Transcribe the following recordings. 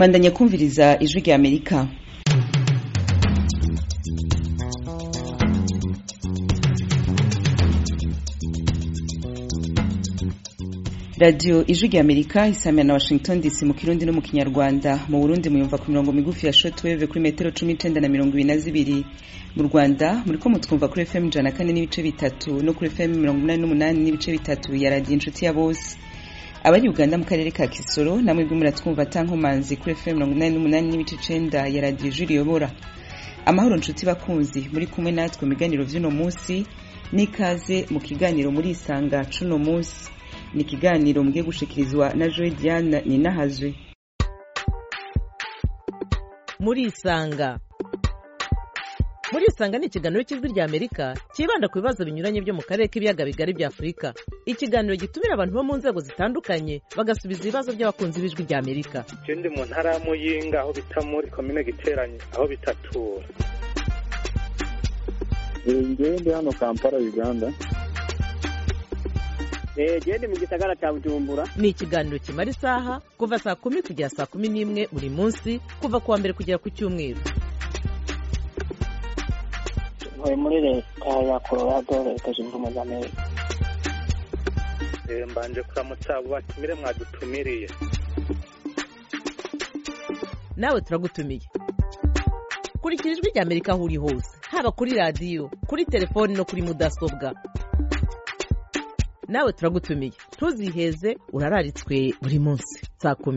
bandanya kumviriza ijwi rya amerika radiyo ijwi rya amerika isamira na washington dc mu kirundi no mu kinyarwanda mu burundi muyumva ku mirongo migufi ya shotweve kuri metero cumi n'icenda na mirongo ibiri na zibiri mu rwanda muriko mutwumva kuri fm ijana na kane n'ibice bitatu no kuri fm mirongo umunani n'umunani n'ibice bitatu ya radiyo inshuti ya bose abari uganda mu karere ka kisoro namwe bwe muratwumva atankomanzi kuri fm mirongo inani n'umunani n'ibice icenda ya radiyo ijwi riyobora amahoro nshuti bakunzi muri kumwe natwe mu biganiro vy'uno munsi n'ikaze mu kiganiro muri isanga c'uno munsi ni ikiganiro mugiye gushikirizwa na joy diane ninahazwe muri isanga muri isanga ni ikiganiro cy'ijwi rya amerika cyibanda ku bibazo binyuranye byo mu karere k'ibiyaga bigari bya afurika ikiganiro gitumira abantu bo mu nzego zitandukanye bagasubiza ibibazo by'abakunzi b'ijwi rya amerika ndi mu ntara ya muyinga aho bita muri komine giteranye aho bitatura ngewe ndi hano kampala uganda gende mu gisagara cya bujumbura ni ikiganiro kimara isaha kuva saa kumi kugera saa kumi n'imwe buri munsi kuva ku wa mbere kugera ku cyumweru ntuye muri leta ya colorado leta zunze ubumwe za amerika mbanje kuramutsa abo batumire mwadutumiriye nawe turagutumiye kurikira ijwi rya amerika aho uri hose haba kuri radiyo kuri telefoni no kuri mudasobwa nawe turagutumiye ntuziheze urararitswe buri munsi saa kumi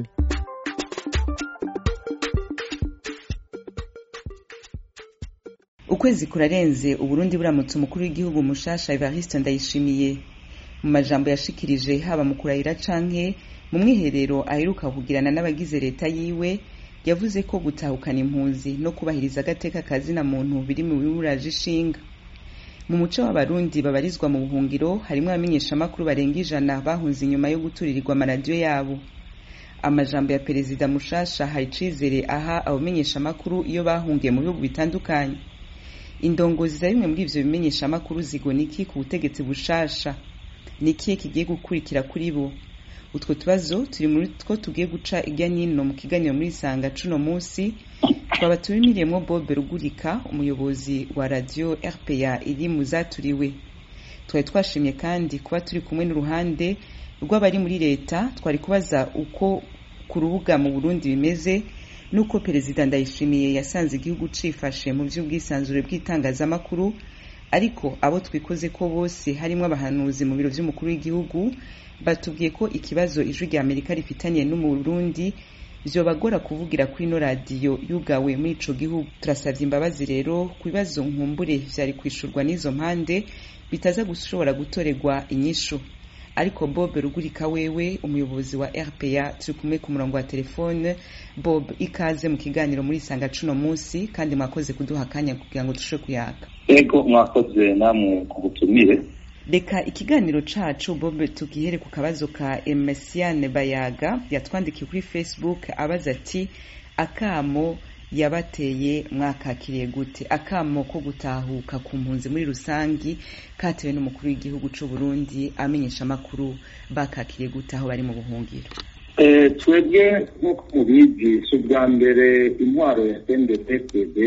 ukwezi kurarenze uburundi buramutse umukuru w'igihugu mushasha evariste ndayishimiye mu majambo yashikirije haba mu kurahira canke mu mwiherero aheruka kugirana n'abagize leta yiwe yavuze ko gutahukana impunzi no kubahiriza agateka kazina muntu biri mu bimuraje ishinga mu muco w'abarundi babarizwa mu buhungiro harimo abamenyeshamakuru barenga ijana bahunze inyuma yo guturirirwa amaradiyo yabo amajambo ya perezida mushasha hari icizere aha abamenyeshamakuru iyo bahungiye mu bihugu bitandukanye indongozi za bimwe muri ivyo bimenyeshamakuru zigona iki ku butegetsi bushasha ni ikihe kigiye gukurikira kuri bo utwo tubazo turi muri two tugiye guca irya nino mu kiganiro muri isanga cuno munsi twaba tubimiriyemo bobe rugurika umuyobozi wa radiyo rpa iri mu zaturiwe twari twashimye kandi kuba turi kumwe n'uruhande rw'abari muri leta twari kubaza uko ku rubuga mu burundi bimeze n'uko perezida ndayishimiye yasanze igihugu cifashe mu by'ubwisanzure bw'itangazamakuru ariko abo twikoze ko bose harimo abahanuzi mu biro vy'umukuru w'igihugu batubwiye ko ikibazo ijwi rya amerika rifitaniye n'umurundi vyobagora kuvugira kuri ino radiyo yugawe muri ico gihugu turasavye imbabazi rero ku bibazo nkumbure vyari kwishurwa n'izo mpande bitaza gushobora gutorerwa inyishu ariko bob rugurika wewe umuyobozi wa rpa turi kumwe ku murongo wa telefone bob ikaze mu kiganiro muri isanga cuno munsi kandi mwakoze kuduha akanya kugira ngo dushe kuyaka ego mwakoze namwe ku butumire reka ikiganiro cacu bob tugihere ku kabazo ka emesiane bayaga yatwandikiye kuri facebook abaza ati akamo yabateye mwakakiriye gute akamo ko gutahuka ku mpunzi muri rusangi katewe n'umukuru w'igihugu c'u Burundi amenyesha amakuru bakakiriye gute aho bari mu buhungiro twebwe nk'uko mubizi si ubwa mbere intwaro ya sndpd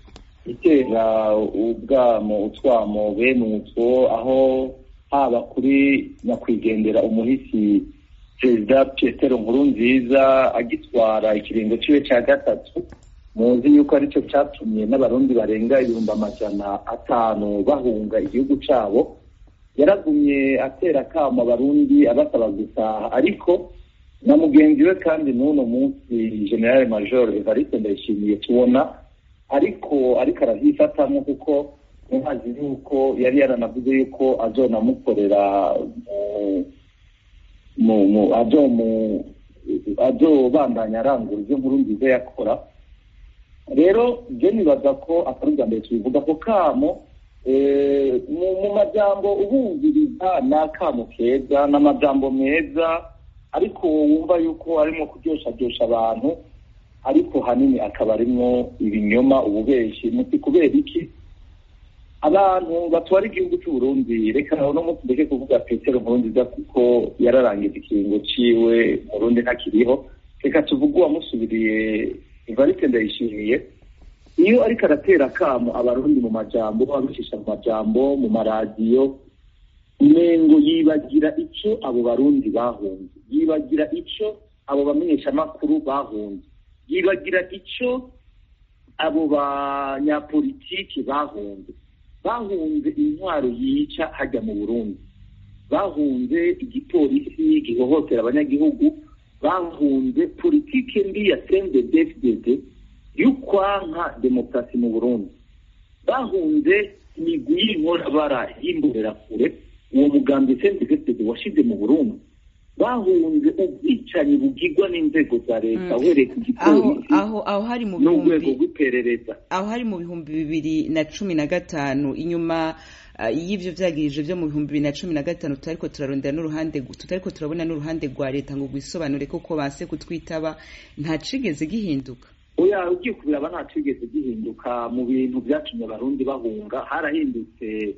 itera ubwamo utwamo bene utwo aho haba kuri nyakwigendera umuhisi perezida petero nkuru nziza agitwara ikiringo ciwe ca gatatu muzi yuko aricyo cyatumye n'abarundi barenga ibihumbi amajana atanu bahunga igihugu cabo yaragumye atera akamo abarundi abasaba gutaha ariko na mugenzi we kandi n'uno munsi generale major evariste ndayishimiye tubona ariko ariko aravyifatamwo kuko muhazi yuko yari yaranavuze yuko azonamukorera mu azobandanya arangura ivyo nkuru nziza yakora rero je nibaza ko atari ubwa mbere tubivuga ko kamo mu majambo ubumviriza ni akamo keza ni amajambo meza ariko wumva yuko arimo kuryoshadosha abantu ariko hanini akaba arimwo ibinyoma ububeshi muti kubera iki abantu batwara igihugu c'uburundi reka no munsi ndeke kuvuga petero nkurunziza kuko yararangije ikiringo ciwe murundi ntakiriho reka tuvuge uwamusubiriye evariste ndayishimiye iyo ariko aratera akamo abarundi mu majambo abicisha mu majambo mu maradiyo umengo yibagira icyo abo barundi bahunze yibagira icyo abo bamenyeshamakuru bahunze yibagira icyo abo banyapolitiki bahunze bahunze intwaro yica hajya mu burundi bahunze igipolisi gihohotera abanyagihugu bahunze politike mbi ya cndfdd y'ukwanka demokarasi mu burundi bahunze imigwi y'inkorabara y'imbonerakure uwo mugambi cndfdd washize mu burundi bahunze ubwicanyi bugirwa n'inzego za leta uhereye ku aho gipolisi aho aho hari mu n'urwego bihumbi rw'iperereza aho hari mu bihumbi bibiri na cumi na gatanu inyuma ah, y'ivyo vyagirije vyo mu bihumbi bibiri na cumi na gatanu tutariko turarondera n'uruhande tutariko turabona n'uruhande rwa leta ngo rwisobanure koko banse kutwitaba nta cigeze gihinduka oya ugiye kubiraba nta cigeze gihinduka mu bintu byatumye abarundi bahunga harahindutse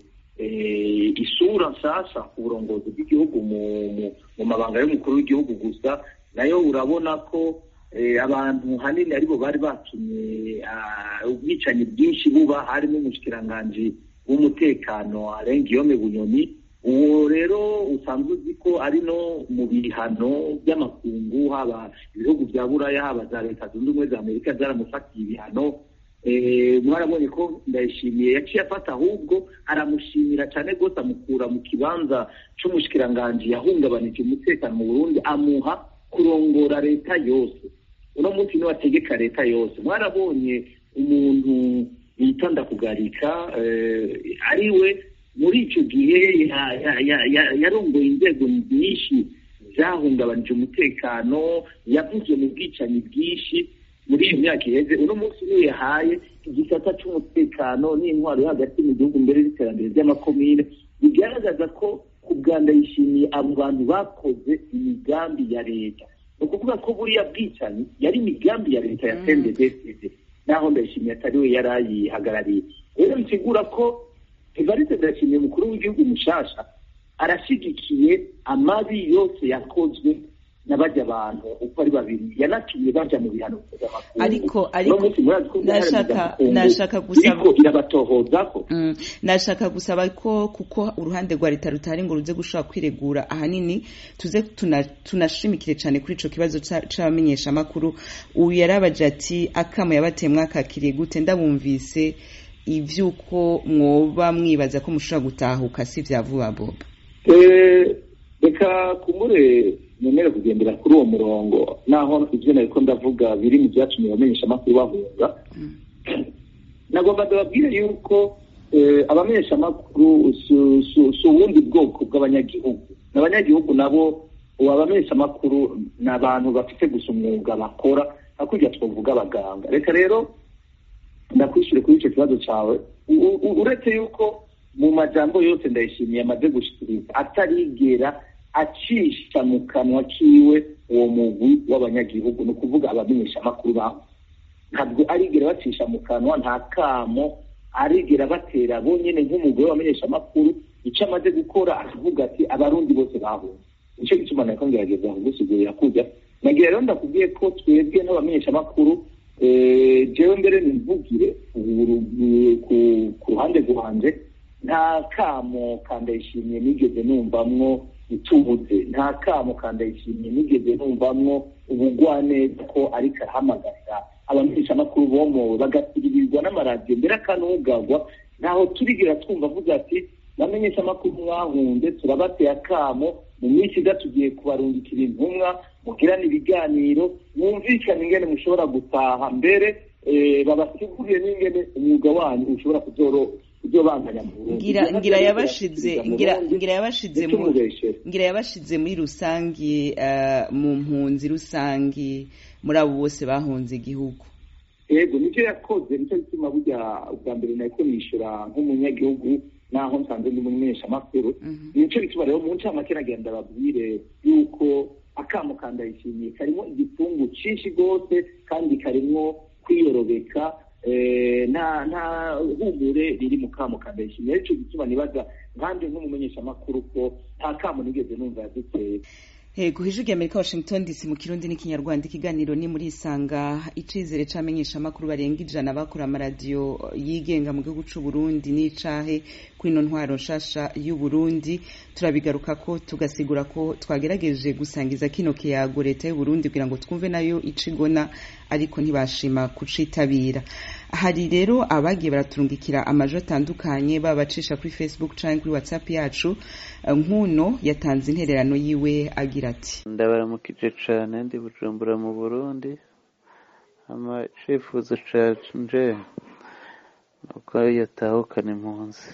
eh, isura nshyashya ku burongozi bw'igihugu mu mu- mu mabanga y'umukuru w'igihugu gusa nayo urabona ko eh, abantu hanini aribo bari batumye ah, ubwicanyi bwinshi buba harimo umushikiranganji w'umutekano arenga iyome bunyoni uwo rero usanzwe uzi ko ari no mu bihano by'amakungu haba ibihugu bya buraya haba za leta zunze ubumwe za amerika byaramufatiye ibihano Eh, mwarabonye ko ndayishimiye yaciye afata ahubwo aramushimira cyane rwose amukura mu kibanza c'umushikiranganji yahungabanije umutekano mu burundi amuha kurongora leta yose uno munsi niwe ategeka leta yose mwarabonye umuntu bita ndakugarika eh, ari we muri icyo gihe ya- ya- ya- ya- yarongoye inzego nyinshi zahungabanije umutekano yavuze mu bwicanyi bwinshi muri iyo myaka iheze uno munsi niwe yahaye igisata cy'umutekano n'intwaro yo hagati mu gihugu mbere y'iterambere ry'amakomine bigaragaza ko ku bwanda yishimiye abo bantu bakoze imigambi ya leta ni ukuvuga ko buriya bwicanyi yari imigambi ya leta ya cnddd naho ndayishimiye atari we yari ayihagarariye rero bisigura ko evariste ndayishimiye umukuru w'igihugu mushasha arashyigikiye amabi yose yakozwe n'abajya abantu uko ari babiri yanatumye baja mu bihano mpuzamakungu. Ariko- ariko- Uno munsi murazi ko ibihano nashaka- mpuzamakungu nashaka gusaba- biriko irabatohozako Mm, nashaka gusaba ko kuko uruhande rwa leta rutari ngo ruze gushobora kwiregura ahanini tuze tuna- tunashimikire cyane kuri ico kibazo ca- c'abamenyeshamakuru uyu yarabaje ati akamo yabateye mwakakiriye gute ndabumvise ivy'uko mwoba mwibaza ko mushobora gutahuka si vya vuba boba Eh, reka kumure nemere kugendera kuri uwo murongo naho ibyo nariko ndavuga biri mu byatumye abamenyesha amakuru bahunga nagomba ndababwire yuko eh, abamenyesha amakuru si- si si ubundi bwoko bw'abanyagihugu n'abanyagihugu nabo ubu abamenyesha amakuru ni abantu bafite gusa umwuga bakora hakurya twavuga abaganga reka rero ndakwishyure kuri icyo kibazo cyawe U- u- uretse yuko mu majambo yose ndayishimiye amaze gushikiriza atarigera acisha mu kanwa kiwe uwo mugwi w'abanyagihugu ni ukuvuga abamenyeshamakuru baho ntabwo arigera bacisha mu kanwa nta kamo arigera batera bonyine nk'umugore w'abamenyeshamakuru icyo amaze gukora aravuga ati abarundi bose bahunze nicyo gituma nariko ngerageza kugusigurira kujya nagira rero ndakubwiye ko twebwe nk'abamenyeshamakuru eh, jewe mbere nimvugire ku- ku- ku ruhande rwanje nta kamo kandayishimiye nigeze numvamwo itubuze nta kamo kandayishimiye nigeze numvamwo ubugwaneza ko ariko arahamagarira abamenyeshamakuru bomowe bagasiririzwa n'amaradiyo mbere akanugagwa ntaho turigera twumva avuga ati bamenyeshamakuru mwahunze turabateye akamo mu minsi iza tugiye kubarungikira intumwa mugirane ibiganiro mwumvikane ingene mushobora gutaha mbere eh, babasigurire n'ingene umwuga wanyu ushobora kuzoro kuzobandanya mu Burundi. ngira Ivyo ngira navyo yabashize bigashikiriza mu ngira Burundi, ngira yabashize mu ntitumubeshere. ngira yabashize muri rusangi eh, mu mpunzi rusangi muri abo bose bahunze igihugu yego nicyo yakoze nicyo gituma burya ubwa mbere nariko nishura nk'umunyagihugu naho nsanze ndi umumenyeshamakuru Mhm. nicyo gituma rero mu ncamake nagenda babwire yuko akamo kandayishimiye karimo igifungu cinshi rwose kandi karimwo kwiyorobeka eh, nta nta humure riri mu kamo kandayishimiye arico gituma nibaza nkanjye nk'umumenyeshamakuru ko nta kamo nigeze numva yaduteye Ego hejuru ya Amerika Washington DC mu kirundi n'ikinyarwanda ikiganiro ni muri isanga icizere c'amenyesha makuru barenga ijana bakora amaradiyo yigenga mu gihugu c'u Burundi n'icahe kuri ino ntwaro nshasha y'u Burundi turabigaruka ko tugasigura ko twagerageje gusangiza kino kiyago leta y'u Burundi kugira ngo twumve nayo icigona ariko ntibashima kucitabira hari rero abagiye baraturungikira amajo atandukanye babacisha kuri Facebook canke kuri WhatsApp yacu nkuno yatanze intererano yiwe agira ati ndabaramukije cane ndi bujumbura mu burundi ama icifuzo canje nuko yatahukana impunzi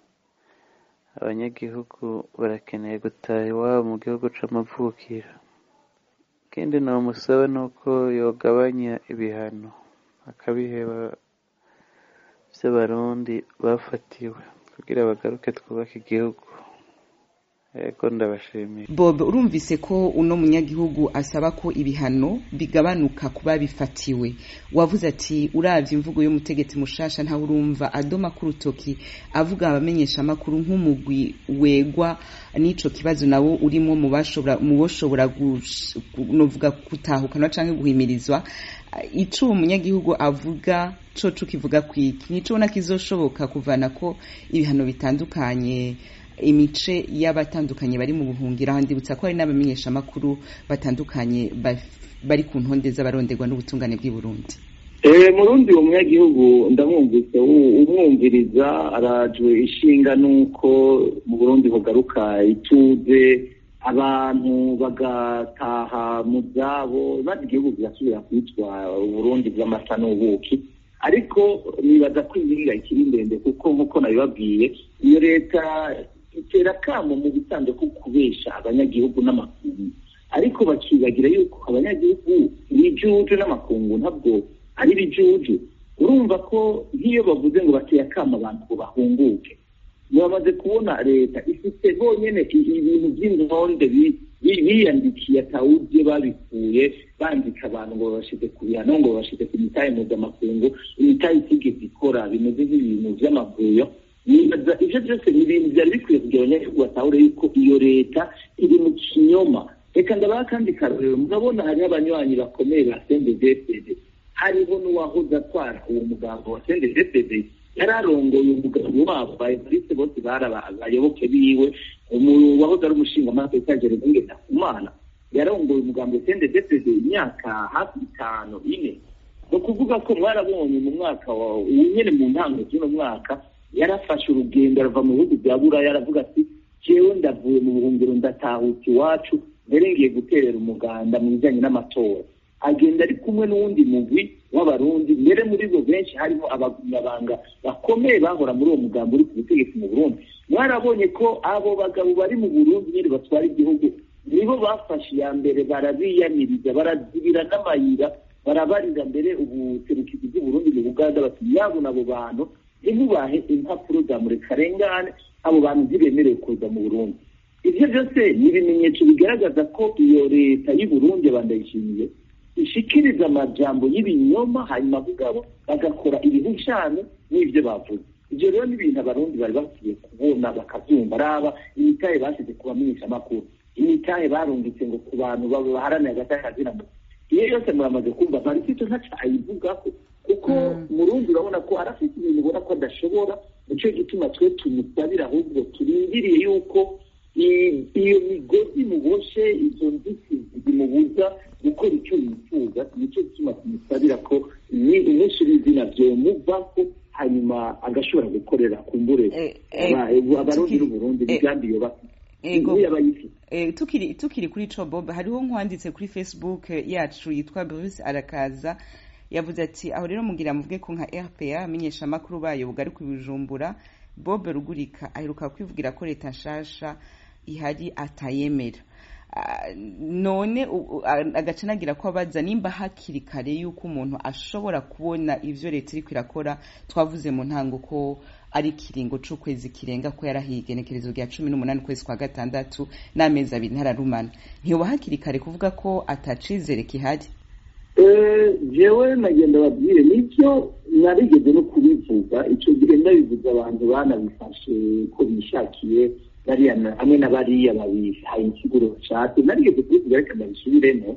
abanyagihugu barakeneye gutaha iwabo mu gihugu c'amavukiro ikindi nomusaba nuko yogabanya ibihano akabiheba vy'abarundi bafatiwe kugira bagaruke twubake igihugu ego ndabashimiye Bob urumvise ko uno munyagihugu asaba ko ibihano bigabanuka kuba bifatiwe wavuze ati uravye imvugo y'umutegetsi mushasha ntawe urumva adoma ku rutoki avuga abamenyesha amakuru nk'umugwi wegwa n'ico kibazo nawo urimo mu bashobora mu boshobora novuga gutahukana canke guhimirizwa ico uwo munyagihugu avuga coco kivuga kwiki nico ubona kizoshoboka kuvana ko ibihano bitandukanye imice y'abatandukanye bari mu buhungiro aho ndibutsa ko hari n'abamenyeshamakuru batandukanye bari ku ntonde z'abaronderwa n'ubutungane bw'i Burundi murundi uwo munyagihugu ndamwumvise umwumviriza arajwe ishinga n'uko mu burundi bugaruka ituze abantu bagataha mu byabo maze igihugu kigasubira kwitwa uburundi bw'amata n'ubuki ariko nibaza ko inkinga ikiri ndende kuko nk'uko nabibabwiye iyo leta itera akamo mu bisanzwe ko kubesha abanyagihugu n'amakungu ariko bakibagira yuko abanyagihugu ibijuju n'amakungu ntabwo ari ibijuju urumva ko nk'iyo bavuze ngo bateye akamo abantu ngo bahunguke bamaze kubona leta ifite bonyene ibintu by'intonde biyandikiye atawuzi babikuye bandika abantu ngo babashize ku bihano ngo babashize ku mitahe mpuzamakungu imitahe itigeze ikora bimeze nk'ibintu vy'amavuyo nibaza ivyo byose ni ibintu vyari bikwiye kugira abanyagihugu batahure yuko iyo leta iri mu kinyoma reka ndabaha kandi karorero murabona hariho abanywanyi bakomeye ba sendedefd hariho n'uwahoze atwara uwo mugambo wa sendedefd yari arongoye umugabo wabo ba evariste bose bari abayoboke biwe wahoze ari umushingamateka jeremie ndakumana yarongoye umugambo wa sendedefd imyaka hafi itanu ine ni ukuvuga ko mwarabonye mu mwaka wa nyene mu ntango z'uno mwaka yarafashe urugendo arava mu bihugu bya buraya aravuga ati jewe ndavuye mu buhungiro ndatahuka iwacu mbere ngiye guterera umuganda mu bijyanye n'amatora agenda ari kumwe n'uwundi mugwi w'abarundi mbere muri bo benshi harimo abagumyabanga bakomeye bahora muri uwo mugambo uri ku butegetsi mu burundi mwarabonye ko abo bagabo bari mu burundi nyine batwara igihugu nibo bafashe iya mbere barabiyamiriza barazibira n'amayira barabarira mbere ubuserukizi bw'uburundi mu buganda bati yabona abo bantu ntimubahe impapuro za murekarengane abo bantu ntibemerewe kuza mu burundi ibyo byose ni ibimenyetso bigaragaza ko iyo leta y'u burundi bandayishimiye ishikiriza amajambo y'ibinyoma hanyuma bugabo bagakora ibihushane n'ibyo bavuze ibyo rero ni ibintu abarundi bari bakwiye kubona bakabyumva araba imitahe bashyize ku bamenyeshamakuru imitahe barungitse ngo ku bantu baharanira agatakazi iyo yose muramaze kumva marikito ntaca ayivugako kuko murundi urabona ko arafite ibintu ubona ko adashobora nicyo gituma twe tumusabira ahubwo turindiriye yuko iyo migozi muboshe izo nzitizi zimubuza gukora icyo yifuza nicyo gituma tumusabira ko umunsi w'izina vyomuvako hanyuma agashobora gukorera kumbure abarundi n'uburundi imigambi iyo bafite tukiri tukiri kuri ico bob hariho nkwanditse kuri facebook yacu yitwa bruce arakaza yavuze ati aho rero mugira muvuge ko nka rpa amenyesha amakuru bayo bugaruka ibijumbura bob rugurika aheruka kwivugira ko leta nshasha ihari atayemera none agaca nagira ko abaza nimba hakiri kare yuko umuntu ashobora kubona ivyo leta iriko irakora twavuze mu ntango ko ari ikiringo c'ukwezi kirenga ko yarahiye igenekerezo rya cumi n'umunani ukwezi kwa gatandatu n'amezi abiri ntararumana ntiyoba hakiri kare kuvuga ko atacizere kihari jewe nagenda babwire nicyo narigeze no kubivuga icyo gihe ndabivuze abantu banabifashe ko bishakiye bariya na- hamwe na bariya babihaye insiguro bashatse narigeze kubivuga reka ndabisubiremo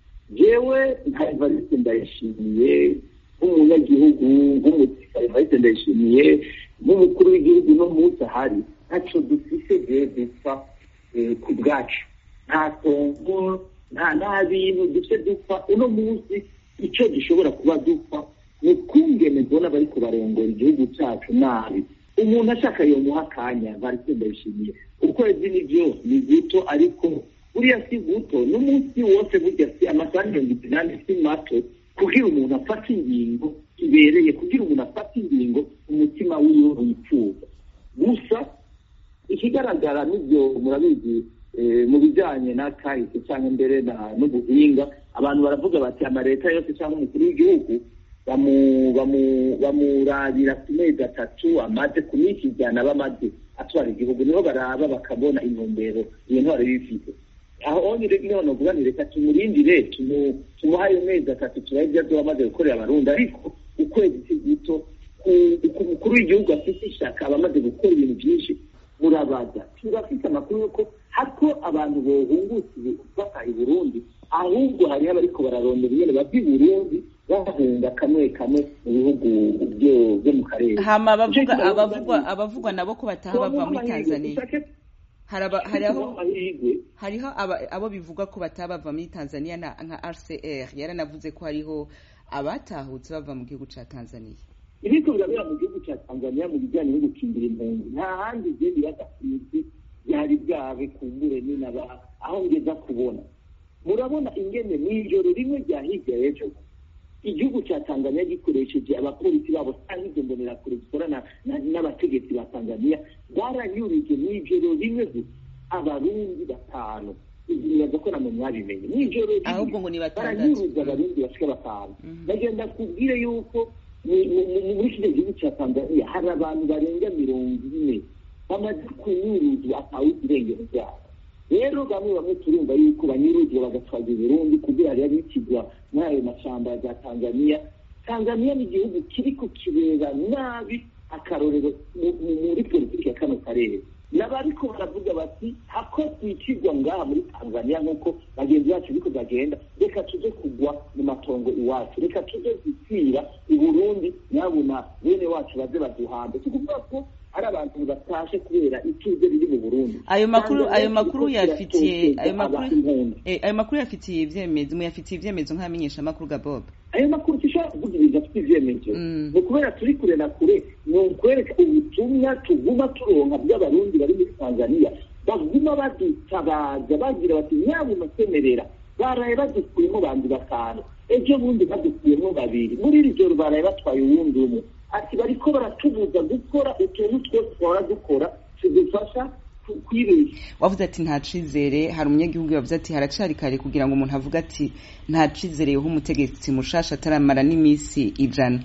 jewe nka evariste ndayishimiye nk'umunyagihugu nk'umusirikare evariste ndayishimiye nk'umukuru w'igihugu no munsi ahari ntaco dufise jewe dupfa eh, ku bwacu nta tongo nta nta bintu dufite dupfa uno munsi icyo gishobora kuba dupfa ni ukungene mbona bariko barongora igihugu cyacu nabi umuntu ashaka yomuha akanya bariko ndayishimiye ukwezi nivyo ni guto ariko buriya si guto n'umunsi wose burya si amasaha mirongo inani si mato kugira umuntu afate ingingo ibereye kugira umuntu afate ingingo umutima wiwe wifuza gusa ikigaragara n'ibyo murabizi eh, mu bijyanye na kahise cyangwa mbere na- n'ubuhinga abantu baravuga bati amaleta yose cyangwa umukuru w'igihugu bamu- bamu- bamurabira ku mezi atatu amaze ku minsi ijana bamaze atwara igihugu niho baraba bakabona intumbero iyo ntwaro bifite aho onyine niho novuga ni reka tumurindire tumu- tumuhe ayo mezi atatu turabe ibyo azoba amaze gukorera abarundi ariko ukwezi si guto ku- ku mukuru w'igihugu afite ishaka aba amaze gukora ibintu byinshi murabaza turafite amakuru yuko hako abantu bohungutse bataha i burundi ahubwo hariho abariko bararondera ingene bava i burundi bahunga kamwe kamwe mu bihugu byo- byo mu karere hama abavuga Nicyo kibazo abavugwa ndabizi. abavugwa nabo ko bataha bava muri Turamuha amahirwe, tanzania dushake hari aba- hari aho tumuhe amahirwe hariho aba- abo bivuga ko bataha bava muri tanzania na nka rcr yaranavuze ko hariho abatahutse bava mu gihugu ca tanzania ibiko birabera mu gihugu cya tanzania mu bijyanye no gukingira impunzi nta handi igenda iradakunzi byari byabe kumbure ninaba aho ngeza kubona murabona ingene mw'ijoro rimwe rya hirya y'ejo igihugu cya tanzania gikoresheje abapolisi babo cyangwa izo mbonerakure zikorana na- n'abategetsi ba tanzania baranyurije mw'ijoro rimwe gusa abarundi batanu nibaza ko namwe mwabimenye mw'ijoro rimwe Ahubwo ngo ni batandatu. baranyuruza abarundi bashika batanu bagenda kubwire yuko mu- mu- mu- muri kino gihugu cya tanzania hari abantu barenga mirongo ine bamaze kunyuruzwa atawuzi irengero ryabo rero bamwe bamwe turumva yuko banyuruzwa bagatwagwa i burundi kugira hariya bikigwa muri ayo mashamba ya tanzania tanzania ni igihugu kiriko kireba nabi akarorero mu- mu- muri politiki ya kano karere n'abariko baravuga bati hako twikigwa ngaha muri tanzania nk'uko bagenzi bacu biko bagenda reka tuje kugwa mu matongo iwacu reka tuje gupfira i burundi nyabuna bene wacu baze baduhambe si ukuvuga ko ari abantu batashe kubera ituze riri mu burundi ayo makuru Tanzania ayo makuru iriko yafitiye iratoteza ayo makuru abahungu. eh, ayo makuru yafitiye ivyemezo muyafitiye ivyemezo nk'amenyesha makuru ga bob ayo makuru dushobora kuvuga ibintu afite ivyemezo Mm. ni ukubera turi kure na kure ni ukwereka ubutumwa tuguma turonka bw'abarundi bari muri tanzania baguma badutabaza bagira bati nyabuna semerera baraye badukuyemo bandi batanu ejo bundi badukuyemo babiri muri iri joro baraye batwaye uwundi umwe ati bariko baratubuza gukora utuntu twose twahora dukora tudufasha ku- kwibesha wavuze ati nta cizere hari umunyagihugu yavuze ati haracari kare kugira ngo umuntu avuge ati nta cizere yoha umutegetsi mushasha ataramara n'iminsi ijana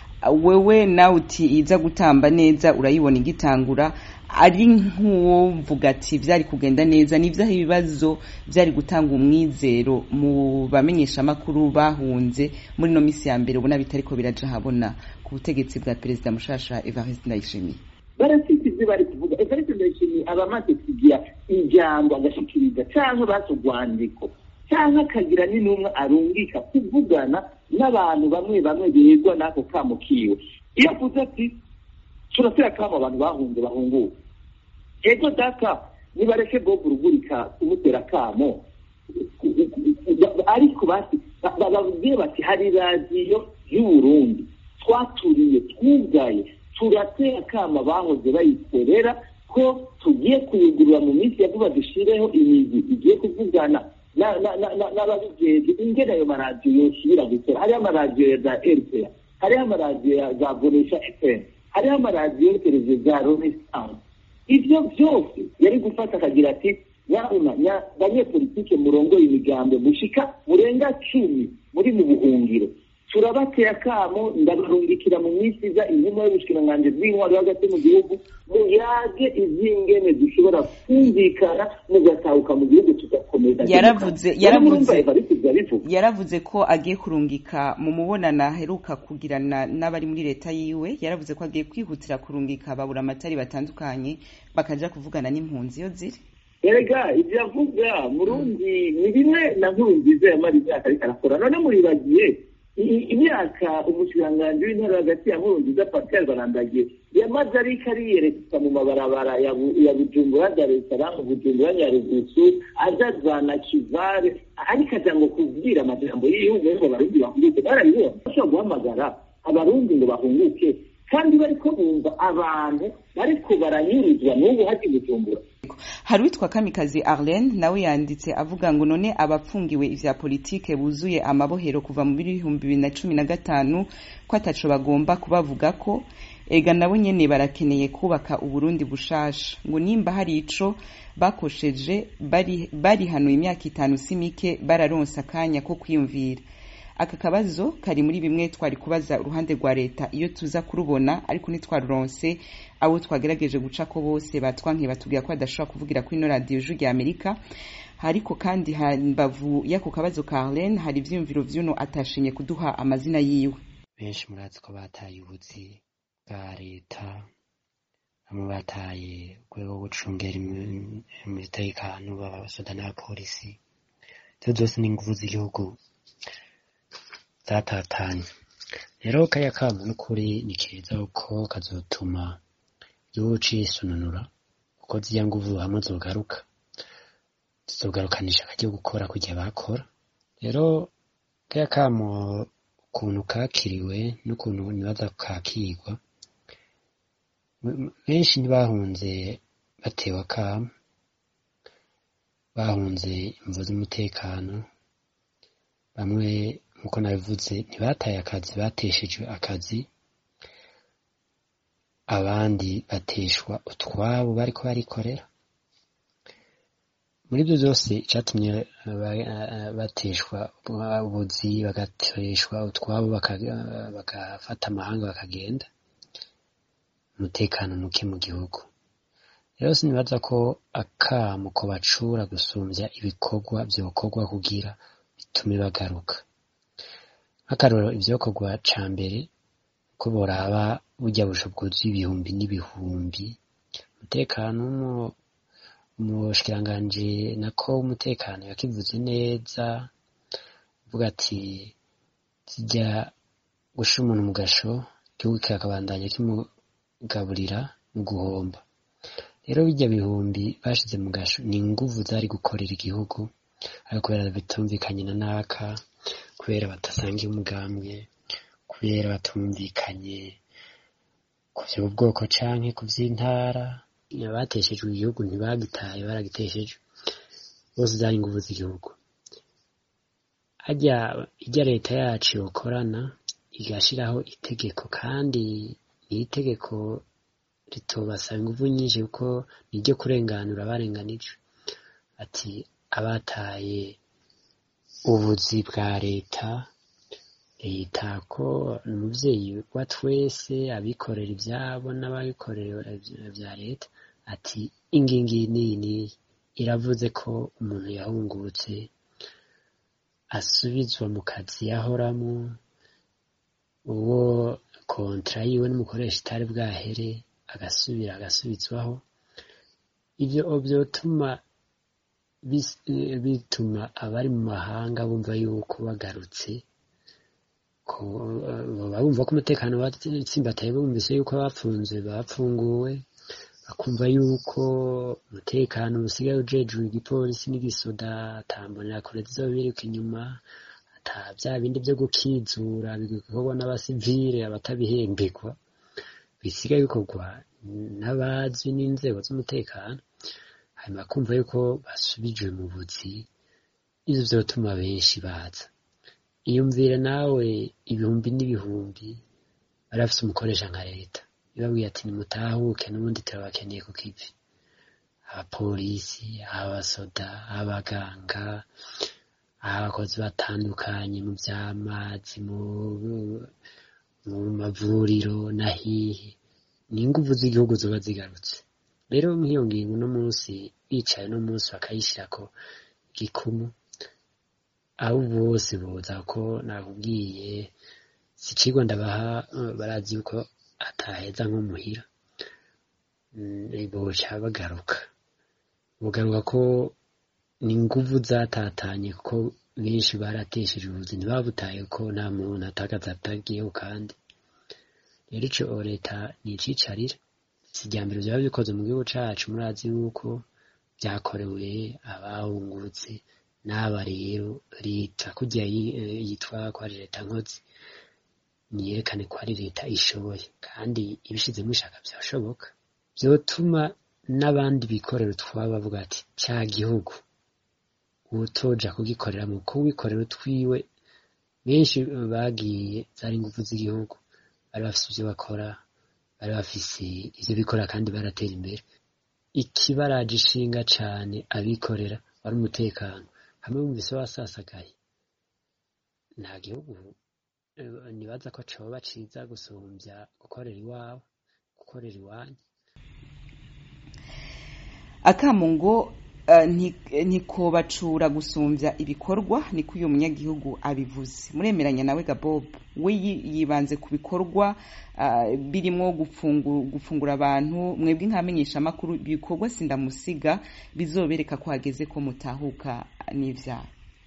wewe nawe uti iza gutamba neza urayibona igitangura ari nk'uwovuga ati vyari kugenda neza nivyaho ibibazo vyari gutanga umwizero mu bamenyesha amakuru bahunze muri no misi ya mbere ubona bitariko biraja habona ku butegetsi bwa perezida mushasha evariste ndayishimiye barafite ibyo bari kuvuga evariste ndayishimiye aba amaze kugira ijambo agashikiriza cyangwa bazi urwandiko cyangwa akagira n'intumwa arungika kuvugana n'abantu bamwe bamwe begwa n'ako kamo kiwe iyo avuze ati turatera kamo abantu bahunze bahunguka ego data nibareke bob rugurika kumutera kamo ariko bati bababwiye bati hari radiyo y'uburundi twaturiye twugaye turatera kama bahoze bayikorera ko tugiye kuyugurura mu minsi ya vuba dushireho imizi igiye kuvugana n'ababijeje ingene ayo maradiyo yosubira gukora hariho amaradiyo ya za rpa hariho amaradiyo ya za bonesha fm hariho amaradiyo televiziyo za renaissance ivyo vyose yari gufata akagira ati nyabuna banyepolitike murongoye imigambo mushika murenga cumi muri mu buhungiro turabateye akamo ndabarungikira mu minsi iza intumwa y'ubushikiranganji bw'intwaro hagati mu gihugu muyage izingene dushobora kumvikana mugatahuka mu gihugu tugakomeza yaravuze Rero yaravuze murumva Evariste ivyo abivuga. yaravuze ko agiye kurungika mu mubonano aheruka kugirana n'abari muri leta yiwe yaravuze ko agiye kwihutira kurungika babura amatari batandukanye bakaja kuvugana n'impunzi iyo ziri erega ibyo avuga murundi ni bimwe na nkuru nziza yamara imyaka ariko arakora none muribagiye i- imyaka umushikiranganji w'intara hagati ya nkuru nziza pascal barandagiye yamaze ariko ariyereka mu mabarabara ya Bu- ya bujumbura dar es salaam bujumbura nyarugusu aja za nakivare ariko aja ngo kubwira amajambo y'igihugu ngo abarundi bahunguke barabibona bashobora guhamagara abarundi ngo bahunguke kandi bariko bumva abantu bariko baranyurizwa n'ubu haji bujumbura hari uwitwa kamikazi arlene nawe yanditse avuga ngo none abapfungiwe ivya politike buzuye amabohero kuva mu bihumbi bibiri na cumi na gatanu ko ataco bagomba kubavuga ko ega nabo nyene barakeneye kubaka uburundi bushasha ngo nimba hari ico bakosheje bari barihanuye imyaka itanu si mike bararonse akanya ko kwiyumvira aka kabazo kari muri bimwe twari kubaza uruhande rwa leta iyo tuza kurubona ariko ntitwaruronse abo twagerageje guca ko bose batwankiye batubwira ko badashobora kuvugira kuri ino radiyo ijwi rya amerika ariko kandi hambavu y'ako kabazo ka arlene hari ivyiyumviro vy'uno atashinye kuduha amazina yiwe benshi murazi ko bataye ubuzi bwa leta bamwe bataye urwego rwo gucungera imi- umutekano b'abasoda n'abapolisi izo zose ni inguvu z'igihugu zatatanye rero kariya kamo n'ukuri ni keza kuko kazotuma igihugu cisununura kuko ziriya nguvu hamwe zogaruka zizogarukanisha akaryo gukora kugihe bakora rero kariya kamo ukuntu kakiriwe n'ukuntu nibaza kakigwa M- benshi ntibahunze batewe akamo bahunze imvo z'umutekano bamwe nk'uko nabivuze ntibataye akazi bateshejwe akazi abandi bateshwa utwabo bariko barikorera muri ibyo byose icyatumye eh, ba- eh, bateshwa ubuzi bagateshwa utwabo baka- bagafata amahanga bakagenda umutekano muke mu gihugu rero sinibaza ko akamo ko bacura gusumbya ibikorwa byokorwa kugira bitume bagaruka nk'akarorero ivyokorwa ca mbere ko boraba burya busho bwuzuye ibihumbi n'ibihumbi umutekano w'umu- umushikiranganji nako w'umutekano yakivuze neza uvuga ati zijya gushira umuntu mu gasho igihugu kikakabandanya kimugaburira mu guhomba rero bijya bihumbi bashize mu gasho ni inguvu zari gukorera igihugu ariko kubera bitumvikanye na naka kubera badasangiye umugambwe kubera batumvikanye ku vy'ubwoko canke ku vy'intara abateshejwe igihugu ntibagitaye baragitesheje bose zari inguvu z'igihugu harya irya leta yacu yokorana igashiraho itegeko kandi ni itegeko ritobasaba inguvu nyinshi kuko niryo kurenganura abarenganijwe ati abataye ubuzi bwa leta leta ko ni umuvyeyi wa twese abikorera ivyabo n'ababikorera vya leta ati ingingi niyi niyi iravuze ko umuntu yahungutse asubizwa mu kazi yahoramwo uwo kontra yiwe n'umukoresha itari bwahere agasubira agasubizwaho ivyo vyotuma bis- eh, bituma abari mu mahanga bumva yuko bagarutse ko eh, baba bumva ko umutekano watsimbataye bumvise yuko abapfunzwe bapfunguwe bakumva yuko umutekano usigaye ujejwe igipolisi n'igisoda atambonera kure zizobiruka inyuma ata vya bindi vyo gukizura bikorwa n'abasivile abatabihembegwa bisigaye bikorwa n'abazwi n'inzego z'umutekano hanyuma kumva yuko basubijwe mu buzi ivyo vyotuma benshi baza iyumvire nawe ibihumbi n'ibihumbi bari bafise umukoresha nka leta ibabwiye ati nimutahuke n'ubundi turabakeneye ku kivi abapolisi abasoda abaganga abakozi batandukanye mu vy'amazi mu mu mavuriro na hihe ni inguvu z'igihugu zoba zigarutse rero nk'iyo ngingo uno munsi bicaye uno munsi bakayishirako gikumu abo bose boza ko nakubwiye si icigwa ndabaha eh, barazi yuko ataheza nko muhira Mm, boca bagaruka bugaruka ko ni inguvu zatatanye kuko benshi baratesheje ubuzi ntibabutaye ko nta muntu atagaza atagiyeho kandi rero ico leta ni icicarira si irya mbere vyaba bikoze mu gihugu cacu murazi yuko vyakorewe abahungurutse n'aba rero leta kurya yi- eh, yitwa ko ari leta nkozi niyerekane ko ari leta ishoboye kandi ibishizemo ishaka vyashoboka vyotuma n'abandi bikorera utwabo bavuga ati ca gihugu utoja kugikorera mu kuwikorera utwiwe benshi bagiye zari ingufu z'igihugu bari bafise ivyo bakora bari bafise ivyo bikora kandi baratera imbere ikibaraje ishinga cane abikorera wari umutekano hamwe mumvise wasasagaye nta gihugu eh, nibaza ko coba ciza gusumvya gukorera iwawe gukorera iwanyu akamo ngo eh, nti- ntikobacura gusumbya ibikorwa niko uyu munyagihugu abivuze muremeranya nawe gabob we yi- yibanze ku bikorwa ah, birimwo gufungu- gufungura abantu mwebwe nkamenyeshamakuru ibikorwa sindamusiga bizobereka ko hageze ko mutahuka n'ivyaha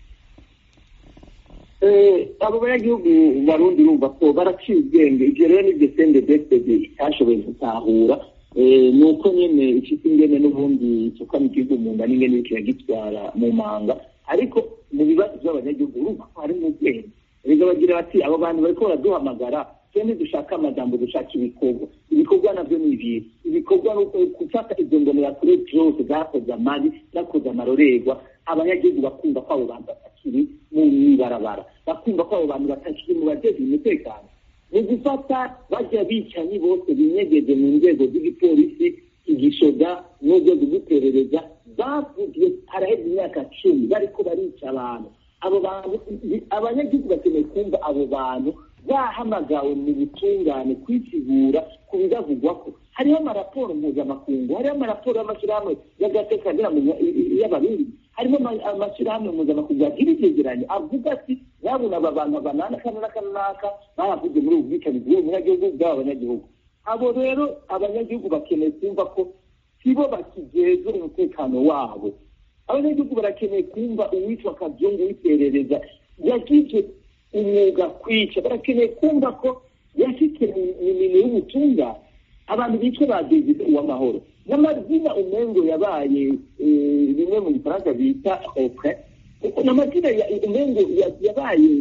Eh, abo banyagihugu barundi urumva ko baraciye ubwenge ivyo rero nivyo sende besede itashoboye gutahura Eh, ni uko nyene ifite ingene n'ubundi isuka mu gihugu mu nda n'ingene iriko iragitwara mu manga ariko mu bibazo vy'abanyagihugu urumva ko harimo ubwenge rega bagira bati abo bantu bariko baraduhamagara twende dushaka amajambo dushaka ibikorwa ibikorwa navyo ni ibihe ibikorwa ni uko gufata izo mbonerakure zose zakoze amabi zakoze amarorerwa abanyagihugu bakumva ko abo bantu batakiri mu ibarabara bakumva ko abo bantu batakiri mu bajejwe umutekano mu gufata bajya bicanyi bose binyegeje mu nzego z'igipolisi igishoga n'urwego rw'iperereza bavugiye haraheze imyaka cumi bariko barica abantu abo bantu abanyagihugu bakeneye kumva abo bantu bahamagawe mu butungane kwisigura ku bibavugwako hariho amaraporo mpuzamakungu hariho amaraporo y'amashyirahamwe y'agatekanira y'abarundi harimo ama- amashyirahamwe mpuzamakungu agira ivyegeranyo avuga ati nyabuna aba bantu banana kana n'aka n'aka baravuze muri ubu bwicanyi bw'ubu munyagihugu bw'aba banyagihugu abo rero abanyagihugu bakeneye kumva ko sibo bakijejwe umutekano wabo abanyagihugu barakeneye kumva uwitwa kazungu w'iperereza yagize umwuga kwica barakeneye kumva ko yashyize mu minwe y'ubutungane abantu bitwa ba david uwamahoro n'amazina umengo yabaye eh, bimwe mu gifaransa bita opre n'amazina ya- umengo ya- yabaye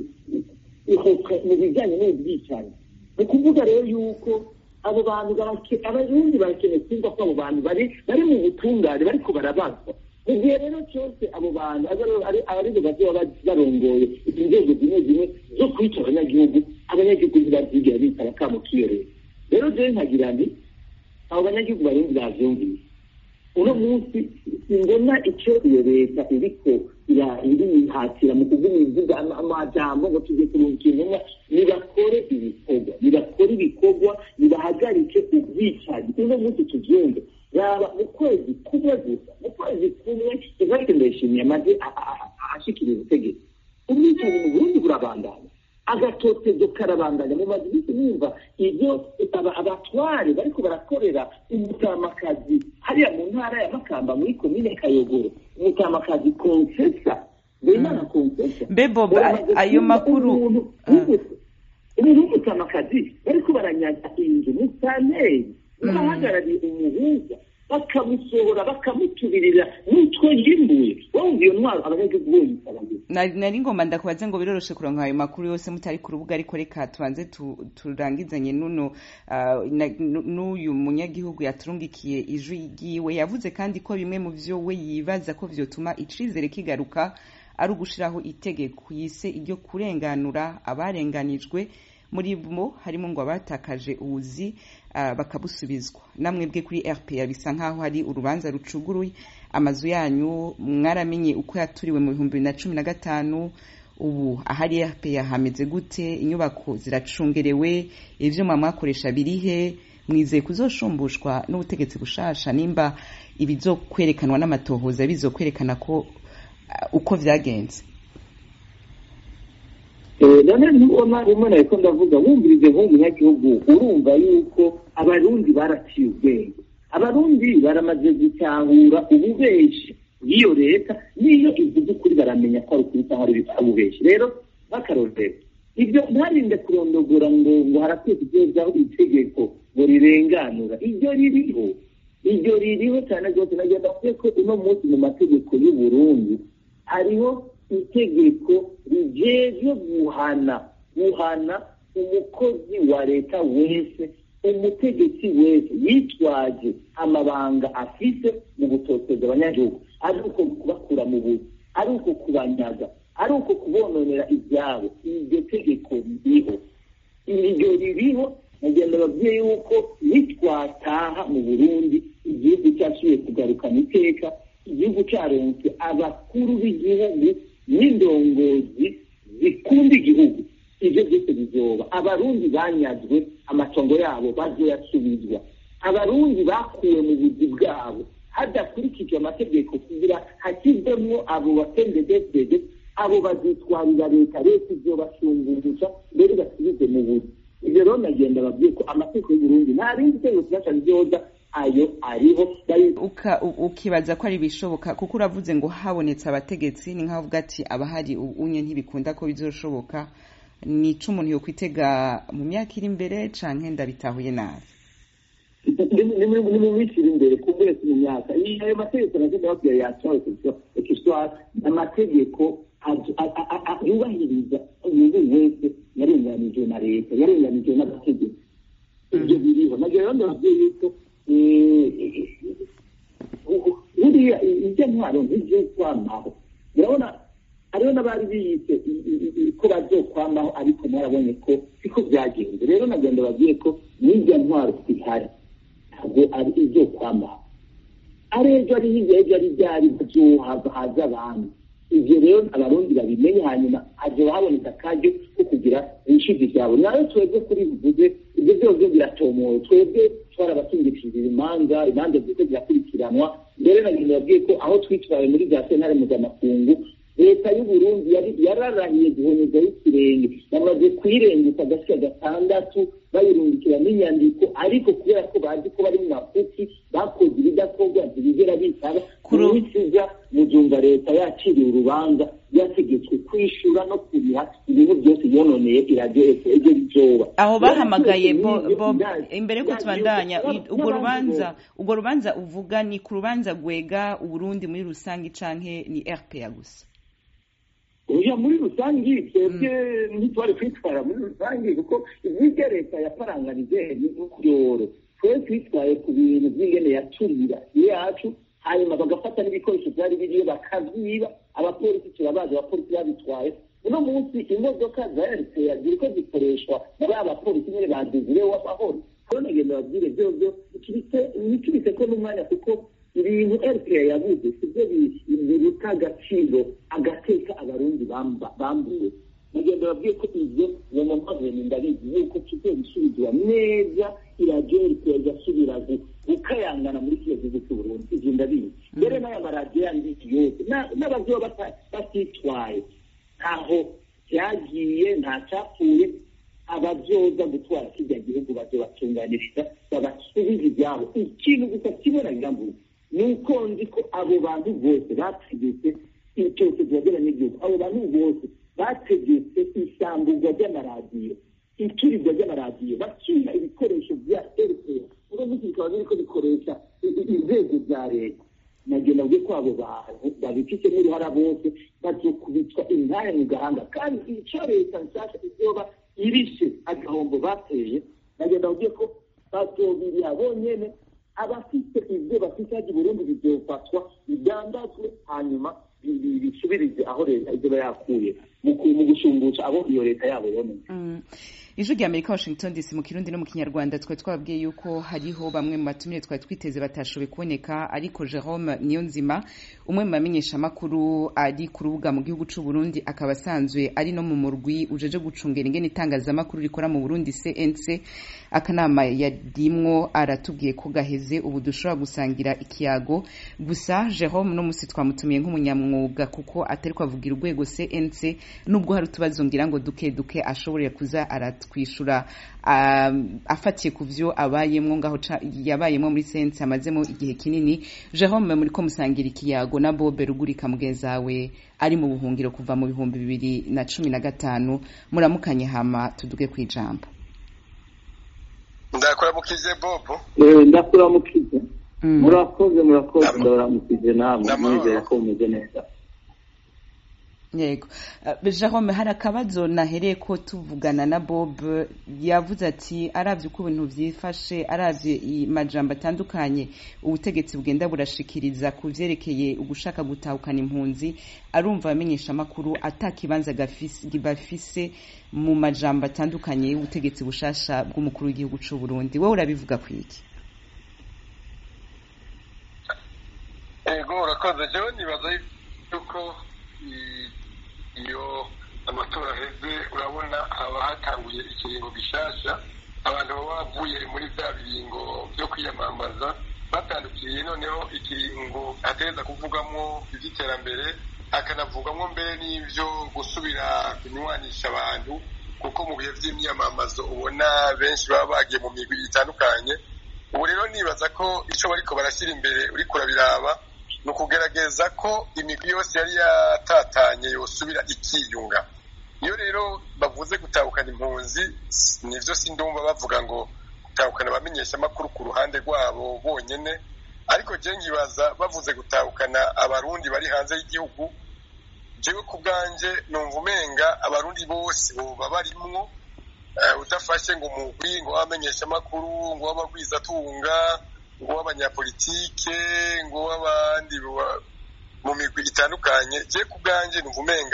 ihokwe mu bijyanye n'ubwicanyi ni ukuvuga rero yuko abo bantu barake- abarundi barakeneye kumva ko abo bantu bari bari mu butungane bariko barabazwa mu gihe rero cyose abo bantu abe- ari- abarizo bazoba barongoye inzego zimwe zimwe zo kwica abanyagihugu abanyagihugu ntibazigera bitaba akamo k'iyo leta rero jewe nkagira nti abo banyagihugu barundi bavyumvise uno munsi simbona icyo iyo leta iriko ira- irihatira mu kuvuga ibivuga ama- amajambo ngo tujye kurunga intumwa nibakore ibikorwa nibakore ibikorwa nibahagarike ubwicanyi uno munsi tuvyumve yaba mu kwezi kumwe gusa mu kwezi kumwe ivarike ndayishimiye amaze a- a- a- ashikiriza ubutegetsi ubwicanyi mu burundi burabandanya agatotezo karabandanya mu mazu bisi numva ibyo aba- abatware bariko barakorera umutamakazi hariya mu ntara ya makamba muri komine kayogoro umutamakazi konsesa bemana konsesa Mbe Bob, Baramaze ayo kumva makuru- umuntu Ah. w'umu- umuntu w'umutamakazi bariko baranyaga inzu musaneri n'abahagarariye umuhuza bakamusohora bakamuturirira n'utwo yimbuye wumva iyo ntwaro abanyagihugu bonyise abagizi nari nari ngomba ndakubaze ngo biroroshe kuronka ayo makuru yose mutari ku rubuga ariko reka tubanze tu- turangizanye nuno ah, na- nu- n'uyu munyagihugu yaturungikiye ijwi ryiwe yavuze kandi ko bimwe mu vyo we yibaza ko vyotuma icizere kigaruka ari ugushiraho itegeko yise iryo kurenganura abarenganijwe muri bo harimo ngo abatakaje ubuzi ah, bakabusubizwa namwe bwe kuri rpa bisa nkaho hari urubanza rucuguruye amazu yanyu mwaramenye uko yaturiwe mu bihumbi bibiri na cumi na gatanu ubu ahari rpa hameze gute inyubako ziracungerewe ivyuma mwakoresha birihe mwizeye kuzoshumbushwa n'ubutegetsi bushasha nimba ibizokwerekanwa n'amatohoza bizokwerekana ko uh, uko vyagenze none ntubona rimwe na ko ndavuga wumvirize nk'umunyagihugu urumva yuko abarundi baraciye ubwenge abarundi baramaze gutahura ububeshi bw'iyo leta n'iyo ivuze ukuri baramenya ko ari ukuri cyangwa ari ububeshi rero bakarorero ibyo ntarinde kurondogora ngo ngo harakwiye kugezaho itegeko ngo rirenganura iryo ririho iryo ririho cyane rwose nagenda mvuge ko uno munsi mu mategeko y'u Burundi hariho itegeko rijejwe guhana guhana umukozi wa leta wese umutegetsi wese yitwaje amabanga afise mu gutoteza abanyagihugu ari uko kubakura mu buzi ari uko kubanyaga ari uko kubononera ibyabo iryo tegeko ririho iryo ririho nagenda babwiye yuko nitwataha mu burundi igihugu cyasubiye kugarukana iteka igihugu cyaronse abakuru b'igihugu n'indongozi zikunda igihugu ibyo byose bizoba abarundi banyazwe amatongo yabo bazoyasubizwa abarundi bakuwe mu buzi bwabo hadakurikijwe amategeko kugira hashyirwemo abo batendedesede abo bazitwarira leta leta izobashungurisha mbere basubize mu buzi ibyo rero nagenda babwiye ko amategeko y'uburundi nta rindi tegeko kinasha ryoza ayo ariho ukibaza ko ari ibishoboka kuko uravuze ngo habonetse abategetsi ni nk'aho uvuga ati abahari unye ntibikunda ko bizoshoboka ni ico umuntu yokwitega mu myaka iri imbere canke ndabitahuye nabi ni mu minsi iri imbere ku mwese mu myaka ayo mategeko nagenda babwira yacawe kiswara amategeko yubahiriza umuntu wese yarenganijwe na leta yarenganijwe n'amategeko ibyo biriho nagira rero ndababwiye yuko buriya ibyo ntwaro nk'ibyo kwamaho urabona hariho n'abari biyise ko bazokwamaho ariko mwarabonye ko siko byagenze rero nagenda babwiye ko n'ibyo ntwaro zihari ntabwo ari ibyo kwamaho ari ejo ari hirya ejo ari byari haza abantu ibyo rero abarundi babimenye hanyuma hazoba haboneka akaryo ko kugira ibishizi byabo nayo twebwe kuri bivuze ibyo byose biratomowe twebwe twarabasingishije imanza imanza ziko zirakurikiranwa mbere nagenda babwiye ko aho twitwaye muri za sentare mpuzamakungu leta y'uburundi yararahiye guhonyezaho ikirenge bamaze kuyirenguka agashya gatandatu bayirungikira n'inyandiko ariko kubera ko bazi ko bari mu mafuti bakoze ibidakorwa ntibigera bitaba kumwisiza muzumva leta yaciriye urubanza yategetswe kwishura no kuriha ibintu byose yononeye iradiyo ejo bizoba aho bahamagaye imbere yuko tubandanya urwo rubanza urwo rubanza uvuga ni ku rubanza rwega uburundi muri rusange canke ni rpa gusa oya muri rusange twebwe ntitwari kwitwara muri rusange kuko iby'ibyo leta yaparanganije ni ukuroro twe twitwaye ku bintu by'ingene yaturira yacu hanyuma bagafata n'ibikoresho byari biriyo bakabyiba abapolisi turabazi abapolisi babitwaye uno munsi imodoka za rpa ziriko zikoreshwa na ba bapolisi nyine badezire w'amahoro rero nagenda babwire byovyo ntitubise ko n'umwanya kuko ibintu rpa yabuze sibyo biruta agaciro agateka abarundi bambuwe nagenda babwiye ko ibyo uwo mumaveni ndabizi yuko tugiye gusubizwa neza iradiyo rpa igasubira gukayangana muri kino gihugu cy'uburundi ibyo ndabizi mbere n'aya maradiyo yandi yose n'abazoba batitwaye ntaho byagiye nta cyapfuye ababyoza gutwara kijya gihugu bazobatunganiriza babasubiza ibyabo ikintu gusa kimwe na birambuye ni uko nzi ko abo bantu bose bategetse cyose tubagera n'igihugu abo bantu bose bategetse isambugwa ry'amaradiyo iturirwa ry'amaradiyo bakiha ibikoresho bya rpa uno munsi bikaba biriko bikoresha inzego za leta nagenda bwe ko abo bantu babifitemo uruhara bose bazokubitwa intare mu gahanga kandi icyo leta nshasha izoba irishe agahombo bateye nagenda bwe ko bazobiriha bonyene abafite ibyo bafite hajya burundi bizofatwa bidandazwe hanyuma bisubirize aho leta izoba yakuye mu ku- mu gushumbusha abo iyo leta yabo yonetse Mm. ijwi rya amerika washington dc mu kirundi no mu kinyarwanda twari twababwiye yuko hariho bamwe mu batumire twari twiteze batashoboye kuboneka ariko jerome niyonzima umwe mu bamenyeshamakuru ari ku rubuga mu gihugu c'u burundi akaba asanzwe ari no mu murwi ujeje gucungera ingene itangazamakuru rikora mu burundi cnc akanama yarimwo aratubwiye ko gaheze ubu dushobora gusangira ikiyago gusa jerome no musi twamutumiye nk'umunyamwuga kuko atari kwavugira urwego cnc nubwo hari utubazo ngira ngo duke duke ashobora kuza aratwishura um, afatiye ku vyo abayemwo ngaho ca- yabayemwo muri cnc amazemo igihe kinini jerome muri ko musangira ikiyago na bobe rugurika mugenzawe ari mu buhungiro kuva mu bihumbi bibiri na cumi na gatanu muramukanye hama tuduge kw'ijambo ndakuramukije bobo Eh, ndakuramukize Mm. murakoze murakoze Ndama- ndabaramukije namwe Ndamahoro. nizera ko mumeze neza yego Eh, jerome hari akabazo nahereye ko tuvugana na bob yavuze ati aravye uko ibintu vyifashe aravye i- majambo atandukanye ubutegetsi bugenda burashikiriza ku vyerekeye ugushaka gutahukana impunzi arumva abamenyesha amakuru ata kibanza gafise- bafise mu majambo atandukanye y'ubutegetsi bushasha bw'umukuru w'igihugu c'u burundi wowe urabivuga kwiki ego urakoze jewe nibaza yuko i- iyo amatora aheze urabona haba hatanguye ikiringo gishasha abantu baba bavuye muri bya biringo byo kwiyamamaza batandukiye noneho ikiringo ategereza kuvugamo iby'iterambere akanavugamo mbere n'ibyo gusubira kunywanisha abantu kuko mu bihe by'imyamamazo ubona benshi baba bagiye mu migwi itandukanye ubu rero nibaza ko icyo bariko barashyira imbere uriko urabiraba ni ukugerageza ko imigwi yose yari yatatanye yosubira ikiyunga iyo rero bavuze gutahukana impunzi nivyo sindumva bavuga ngo gutahukana abamenyeshamakuru ku ruhande rwabo bonyene ariko je nkibaza bavuze gutahukana abarundi bari hanze y'igihugu jewe ku bwanje numva umenga abarundi bose boba barimwo eh, udafashe ngo umugwi ngo w'abamenyeshamakuru ngo w'abagwizatunga ngo w'abanyapolitike ngo w'abandi ba- mu migwi itandukanye je ku bwanje numva umenga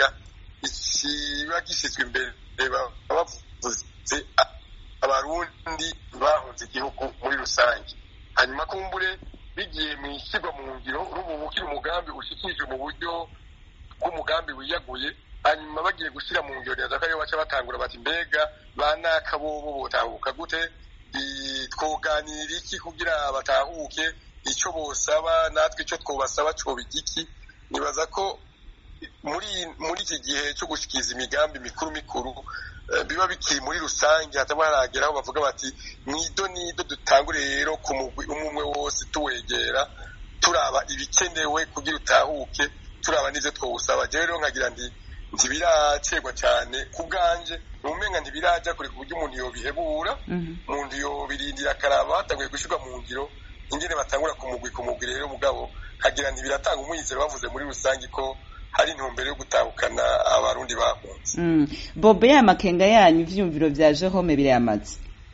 ikiba gishyizwe imbere baba bavuze a- abarundi bahunze igihugu muri rusange hanyuma kumbure bigiye mu ishyirwa mu ngiro urubu ukiri umugambi ushikije mu buryo bw'umugambi wiyaguye hanyuma bagiye gushyira mu ngiro neza ko ariyo baca batangura bati mbega banaka bobo botahuka gute I- twoganira iki kugira batahuke icyo bosaba natwe icyo twobasaba coba igiki nibaza ko muri muri iki gihe cyo gushikiriza imigambi mikuru mikuru eh, biba bikiri muri rusange hataba haragera aho bavuga bati nido nido dutangure rero ku mugwi umwe umwe wose tuwegera turaba ibikenewe kugira utahuke turaba n'ivyo twowusaba jewe rero nkagira nti ntibiracegwa cyane ku bwanje numenga ntibiraja kure ku buryo umuntu yobihebura Mhm. umuntu yobirindira akaraba hatanguye gushyirwa mu ngiro ingene batangura ku mugwi ku mugwi rero mugabo nkagira nti biratanga umwizero bavuze muri rusange ko hari intumbero yo gutahukana abarundi bahunze Mm. bob ya makenga yanyu ivyumviro vya jerome birayamaze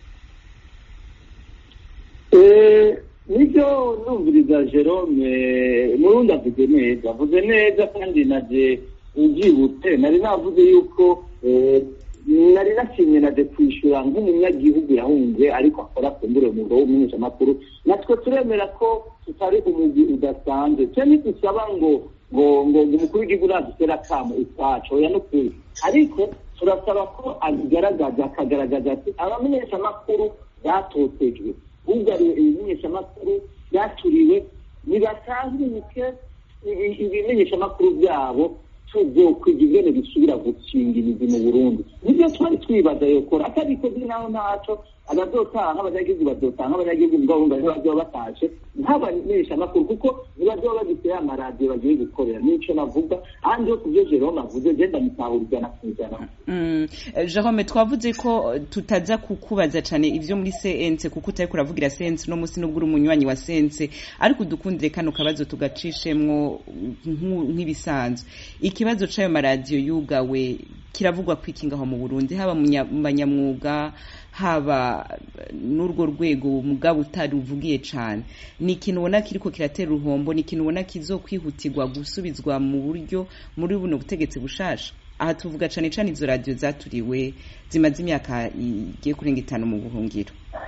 Eh, nibyo numviriza jerome murundi avuze neza avuze neza kandi naje ubyibutse nari navuze yuko eh, nari nashimye naje kwishyura nk'umunyagihugu yahunze ariko akora kumbure umwuga w'umumenyeshamakuru natwe turemera ko tutari umugwi udasanzwe twe ntidusaba ngo ngo ngo ngo umukuru w'igihugu nadutera akamo utwacu oya n'ukuri ariko turasaba ko abigaragaza akagaragaza ati abamenyeshamakuru batotejwe bugariwe ibimenyeshamakuru byaturiwe nibatanguke i- ibimenyeshamakuru byabo tuzokwiga ingene bisubira gukinga imizi mu burundi nibyo twari twibaza yokora atabikoze naho ntaco abazotaha abanyagihugu bazotaha abanyagihugu mugabo bumva ntibazoba batashe nk'abamenyeshamakuru kuko ntibazoba bagifite ya maradiyo bagiye gukorera nico navuga ahandi yo kuvyo jerome avuze je ndamutahura ijana ku ijana Mm. Eh, Jerome twavuze ko eh, tutaza kukubaza cane ivyo muri CNC kuko utari kuravugira CNC no musi nubwo uri umunywanyi wa CNC ariko udukundire kano kabazo tugacishemwo nku- nk'ibisanzwe ikibazo c'ayo maradiyo yugawe kiravugwa kwikingaho mu Burundi haba mu nya- mu banyamwuga haba eh, n'urwo rwego mugabo utaruvugiye cane ni ikintu ubona kiriko kiratera uruhombo ni ikintu ubona kizokwihutirwa gusubizwa mu buryo muri buno butegetsi bushasha aha tuvuga cane cane izo radiyo zaturiwe zimaze imyaka igiye kurenga itanu mu buhungiro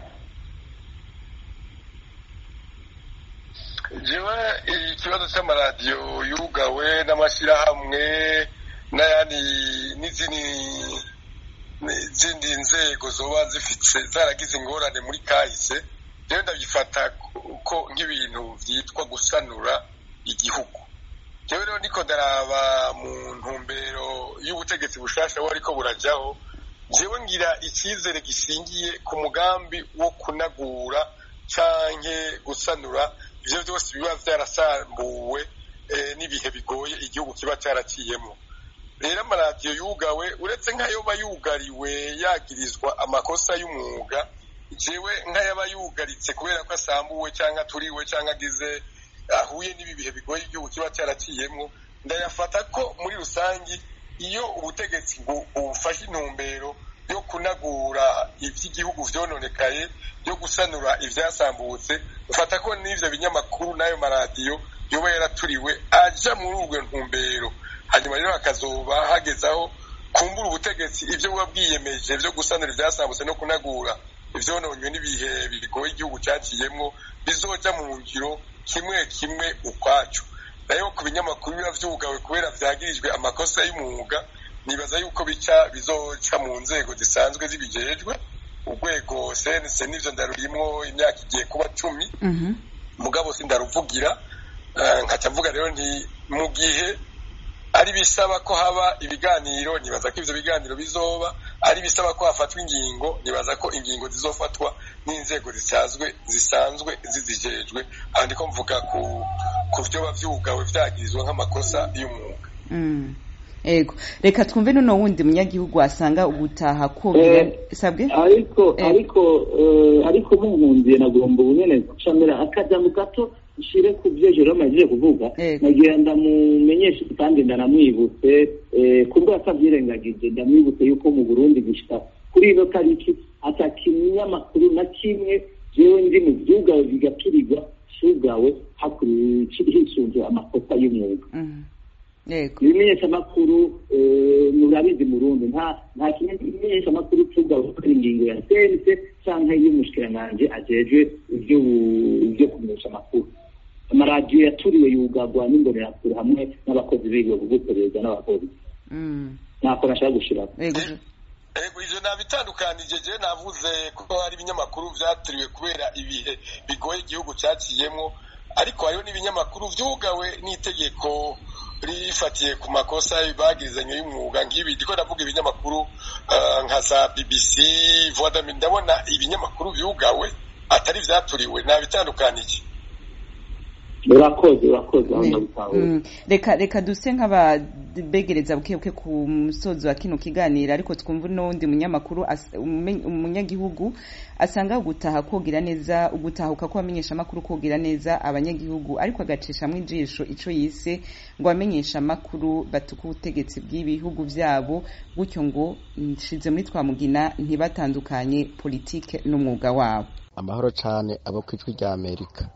jewe ikibazo cy'amaradiyo yugawe n'amashyirahamwe n'ayandi n'izindi n'izindi nzego zoba zifite zaragize ingorane muri kahise rero ndabifata ko nk'ibintu byitwa gusanura igihugu jewe rero niko ndaraba mu ntumbero y'ubutegetsi bushasha wo ariko burajyaho jewe ngira icyizere gishingiye ku mugambi wo kunagura canke gusanura ivyo byose biba vyarasambuwe n'ibihe bigoye igihugu kiba cyaraciyemo rero amaradiyo yugawe uretse nk'ayoba yugariwe yagirizwa amakosa y'umwuga jewe nk'ayaba yugaritse kubera ko asambuwe cyangwa aturiwe cyangwa agize ahuye n'ibi bihe bigoye igihugu kiba cyaraciyemo ndayafata ko muri rusange iyo ubutegetsi bufashe intumbero yo kunagura iby'igihugu vyononekaye yo gusanura ivyasambutse ufata ko n'ivyo binyamakuru n'ayo maradiyo yoba yaraturiwe aja muri ubwo ntumbero hanyuma rero hakazoba hagezaho kumbura ubutegetsi ibyo buba bwiyemeje byo gusanura ivyasambutse no kunagura ivyononywe n'ibihe bigoye igihugu caciyemwo bizoja mu ngiro kimwe kimwe ukwaco nayo ku binyamakuru biba vyugawe kubera vyagirijwe amakosa y'umwuga nibaza yuko bica bizoca mu nzego zisanzwe zibijejwe urwego cnc n'ivyo ndarurimwo imyaka igiye kuba cumi mugabo sindaruvugira nkaca mvuga rero nti mu gihe ari bisaba ko haba ibiganiro nibaza ko ivyo biganiro bizoba ari bisaba ko hafatwa ingingo nibaza ko ingingo zizofatwa n'inzego zisanzwe zisanzwe zizijejwe aha ndiko mvuga ku ku vyoba vyugawe vyagirizwa nk'amakosa y'umwuga ego reka twumve nono wundi munyagihugu asanga ugutaha kobera sabwe ariko ariko ariko munkundiye nagomba ubunyene gucamira akajambo gato nshire ku byo Jerome agiye kuvuga nagira ndamumenyeshe kandi ndanamwibutse kubwo atabyirengagije ndamwibutse yuko mu Burundi gushika kuri ino tariki ata kinyamakuru na kimwe jewe ndi mu vyugawe bigaturirwa cugawe hisunzwe amakosa y'umwuga ibimenyeshamakuru murabizi mu rundi nta nta kimenyeshamakuru cugawe gukora ingingo ya sense canke y'umushikiranganji ajejwe ivyo kumenyesha amakuru amaradiyo yaturiwe yugagwa n'imbonerakure hamwe n'abakozi b'ibigo kuguperereza n'abapolisi ntako nashaka gushiraho ego ivyo nabitandukanije je navuze ko hari ibinyamakuru vyaturiwe kubera ibihe bigoye igihugu caciyemwo ariko hariho n'ibinyamakuru vyugawe n'itegeko rifatiye ku makosa bagirizanye y'umwuga nk'ibi ndiko ndavuga ibinyamakuru nka za bbc vodami ndabona ibinyamakuru vyugawe atari vyaturiwe nabitandukanije urakoze urakoze reka reka duse nk'ababegereza buke buke ku musozo wa kino kiganiro ariko twumva n'uwundi munyamakuru umunyagihugu asanga gutaha kogira neza ugutahuka kw'abamenyesha amakuru kogira neza abanyagihugu ariko agacishamwo ijisho ico yise ngo abamenyesha amakuru batuka ubutegetsi bw'ibihugu vyabo gutyo ngo nshize muri twamugina ntibatandukanye politike n'umwuga wabo amahoro cane abo kwijwi rya amerika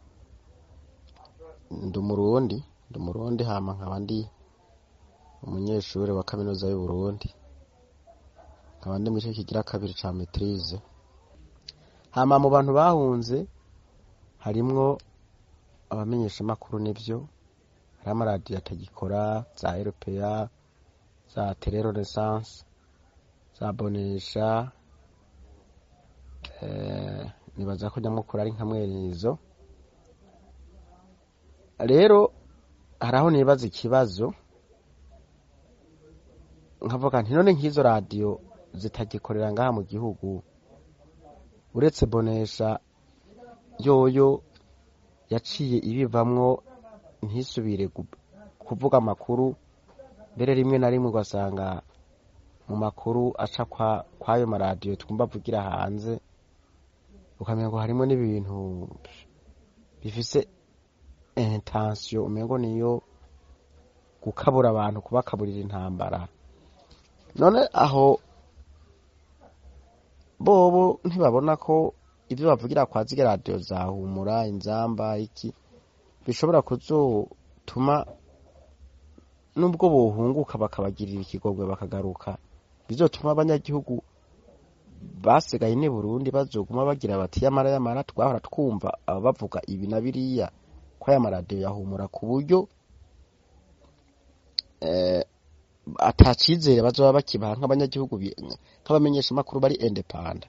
ndi umurundi ndi umurundi hama nkaba ndi umunyeshuri wa kaminuza y'uburundi nkaba ndi mu gice kigira kabiri ca maitrise hama mu bantu bahunze harimwo abamenyeshamakuru n'ivyo hariho amaradiyo atagikora za eropeya za tele renaissance za bonesha nibaza ko nyamukuru ari nka mwenizo rero hari aho nibaza ikibazo nkavuga nti none nk'izo radiyo zitagikorera ngaha mu gihugu uretse bonesha yoyo yaciye ibivamwo ntisubire kuvuga amakuru mbere rimwe na rimwe ugasanga mu makuru aca kwayo maradiyo twumva avugira hanze ukamenya ngo harimo n'ibintu bifise intensiyo umengo niyo gukabura abantu kubakaburira intambara none aho bobo ntibabona ko ibyo bavugira kwa zige radiyo zahumura inzamba iki bishobora kuzotuma nubwo bohunguka bakabagirira ikigogwe bakagaruka bizotuma abanyagihugu basigaye ni burundi bazoguma bagira bati yamara yamara twahora twumva aba bavuga ibi na biriya ko aya maradiyo yahumura ku buryo atacizere bazoba bakibaha nk'abanyagihugu nk'abamenyesha amakuru bari indepanda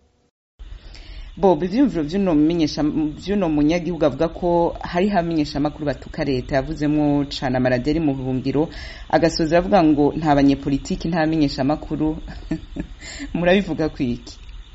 bob ivyumviro vy'uno mumenyesha vy'uno munyagihugu avuga ko hari hamenyesha amakuru batuka leta yavuzemwo cane amaradiyo ari mu buhungiro agasoza avuga ngo nta banyepolitiki nta bamenyesha amakuru murabivuga kwiki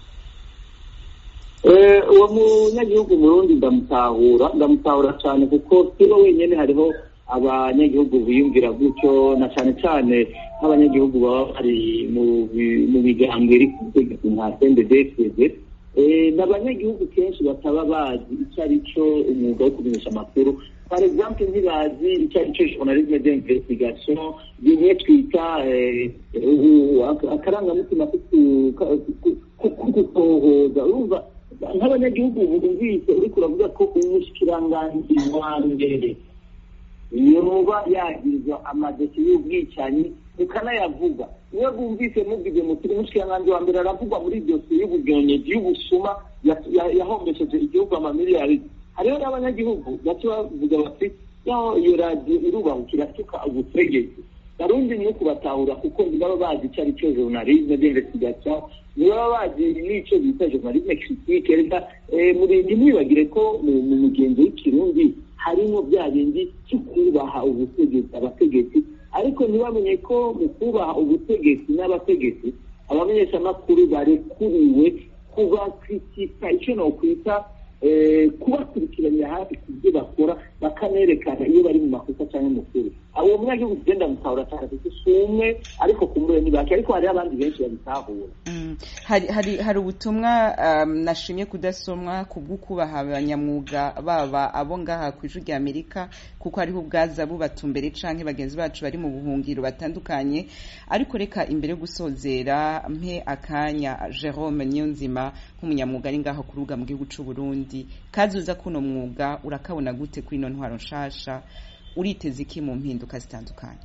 uwo munyagihugu murundi ndamutahura ndamutahura cyane kuko sibo wenyine hariho abanyagihugu biyumvira gutyo na cyane cyane nk'abanyagihugu baba bari mu migambwe iri ku butegetsi nka sendedefeze ni abanyagihugu kenshi bataba bazi icyo ari cyo umwuga wo kumenyesha amakuru par exemple ntibazi icyo ari cyo journalisme d'investigation bimwe twita akarangamutima ko gutohoza urumva nk'abanyagihugu bumvise uriko uravuga ko umushikiranganji wa mbere yoba yagirizwa amadesi y'ubwicanyi mukanayavuga iyo bumvise mubwize muti umushikiranganji wa mbere aravugwa muri dosiye y'uburyonyeji y'ubusuma yahombesheje igihugu amamiliyari hariho n'abanyagihugu baca bavuga bati yaho iyo radiyo irubahukira tuka ubutegetsi barundi ni kubatahura kuko ntibaba bazi icyo ari cyo journalisme d'investigation ntibaba bazi n'icyo bita journalisme critique reka ntimwibagire ko mu mugenzi w'ikirundi harimo bya bindi cyo kubaha ubutegetsi abategetsi ariko ntibamenye ko mu kubaha ubutegetsi n'abategetsi abamenyeshamakuru barekuriwe kubakritika icyo nokwita kubakurikiranira hafi ku byo bakora bakanerekana iyo bari mu makosa cyangwa mukuru abo munyagihugu tugenda mutahura cyane kuko si umwe ariko kumure ni bake ariko hariho abandi benshi babitahura hari hari hari ubutumwa nashimye kudasomwa ku bw'ukubaha abanyamwuga baba abo ngaha ku ijwi rya amerika kuko hariho ubwaza bubatumbere canke bagenzi bacu bari mu buhungiro batandukanye ariko reka imbere yo gusozera mpe akanya jerome niyonzima nk'umunyamwuga ari ngaho ku rubuga mu gihugu c'u burundi kazuza kuno mwuga urakabona gute kuri ino ntwaro nshasha uriteze iki mu mpinduka zitandukanye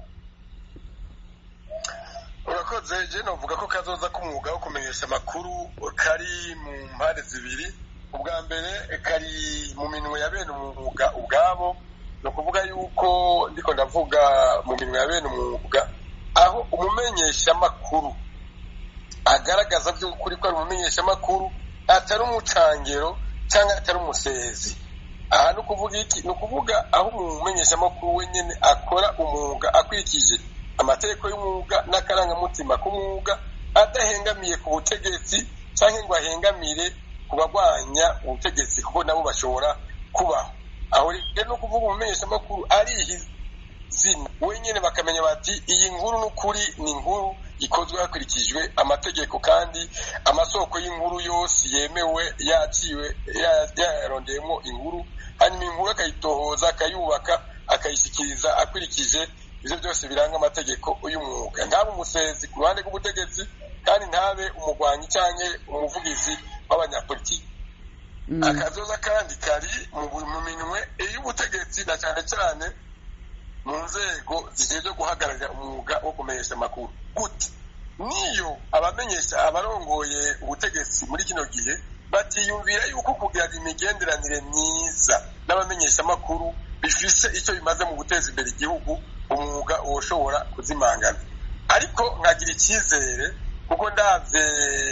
urakoze je novuga ko kazoza k'umwuga wo kumenyesha amakuru kari mu mpande zibiri ubwa mbere kari mu minwe ya bene umwuga ubwabo ni ukuvuga yuko ndiko ndavuga mu minwe ya bene umwuga aho umumenyeshamakuru agaragaza by'ukuri ko ari umumenyeshamakuru atari umucangero cyangwa atari umusezi aha ni ukuvuga iki ni ukuvuga aho umumenyeshamakuru wenyine akora umwuga akurikije amategeko y'umwuga n'akarangamutima k'umwuga adahengamiye ku butegetsi cyangwa ngo ahengamire ku barwanya ubutegetsi kuko nabo bashobora kubaho aho rero ni ukuvuga umumenyeshamakuru arihizina wenyine bakamenya bati iyi nkuru n'ukuri ni inkuru ikozwe hakurikijwe amategeko kandi amasoko y'inkuru yose yemewe yaciwe yarondeyemo inkuru hanyuma inkuru akayitohoza akayubaka akayishyikiriza akurikije ibyo byose biranga amategeko y'umwuga ntabe umusezi ku ruhande rw'ubutegetsi kandi ntabe umugwanyi cyangwa umuvugizi w'abanyapolitiki akazoza kandi kari mu minwe y'ubutegetsi na cyane cyane mu nzego zishinzwe guhagararira umwuga wo kumenyesha amakuru gute niyo abamenyesha abarongoye ubutegetsi muri kino gihe batiyumvira yuko kugira imigenderanire myiza n'abamenyeshamakuru bifise icyo bimaze mu guteza imbere igihugu umwuga woshobora kuzimangana ariko nkagira icyizere kuko ndabye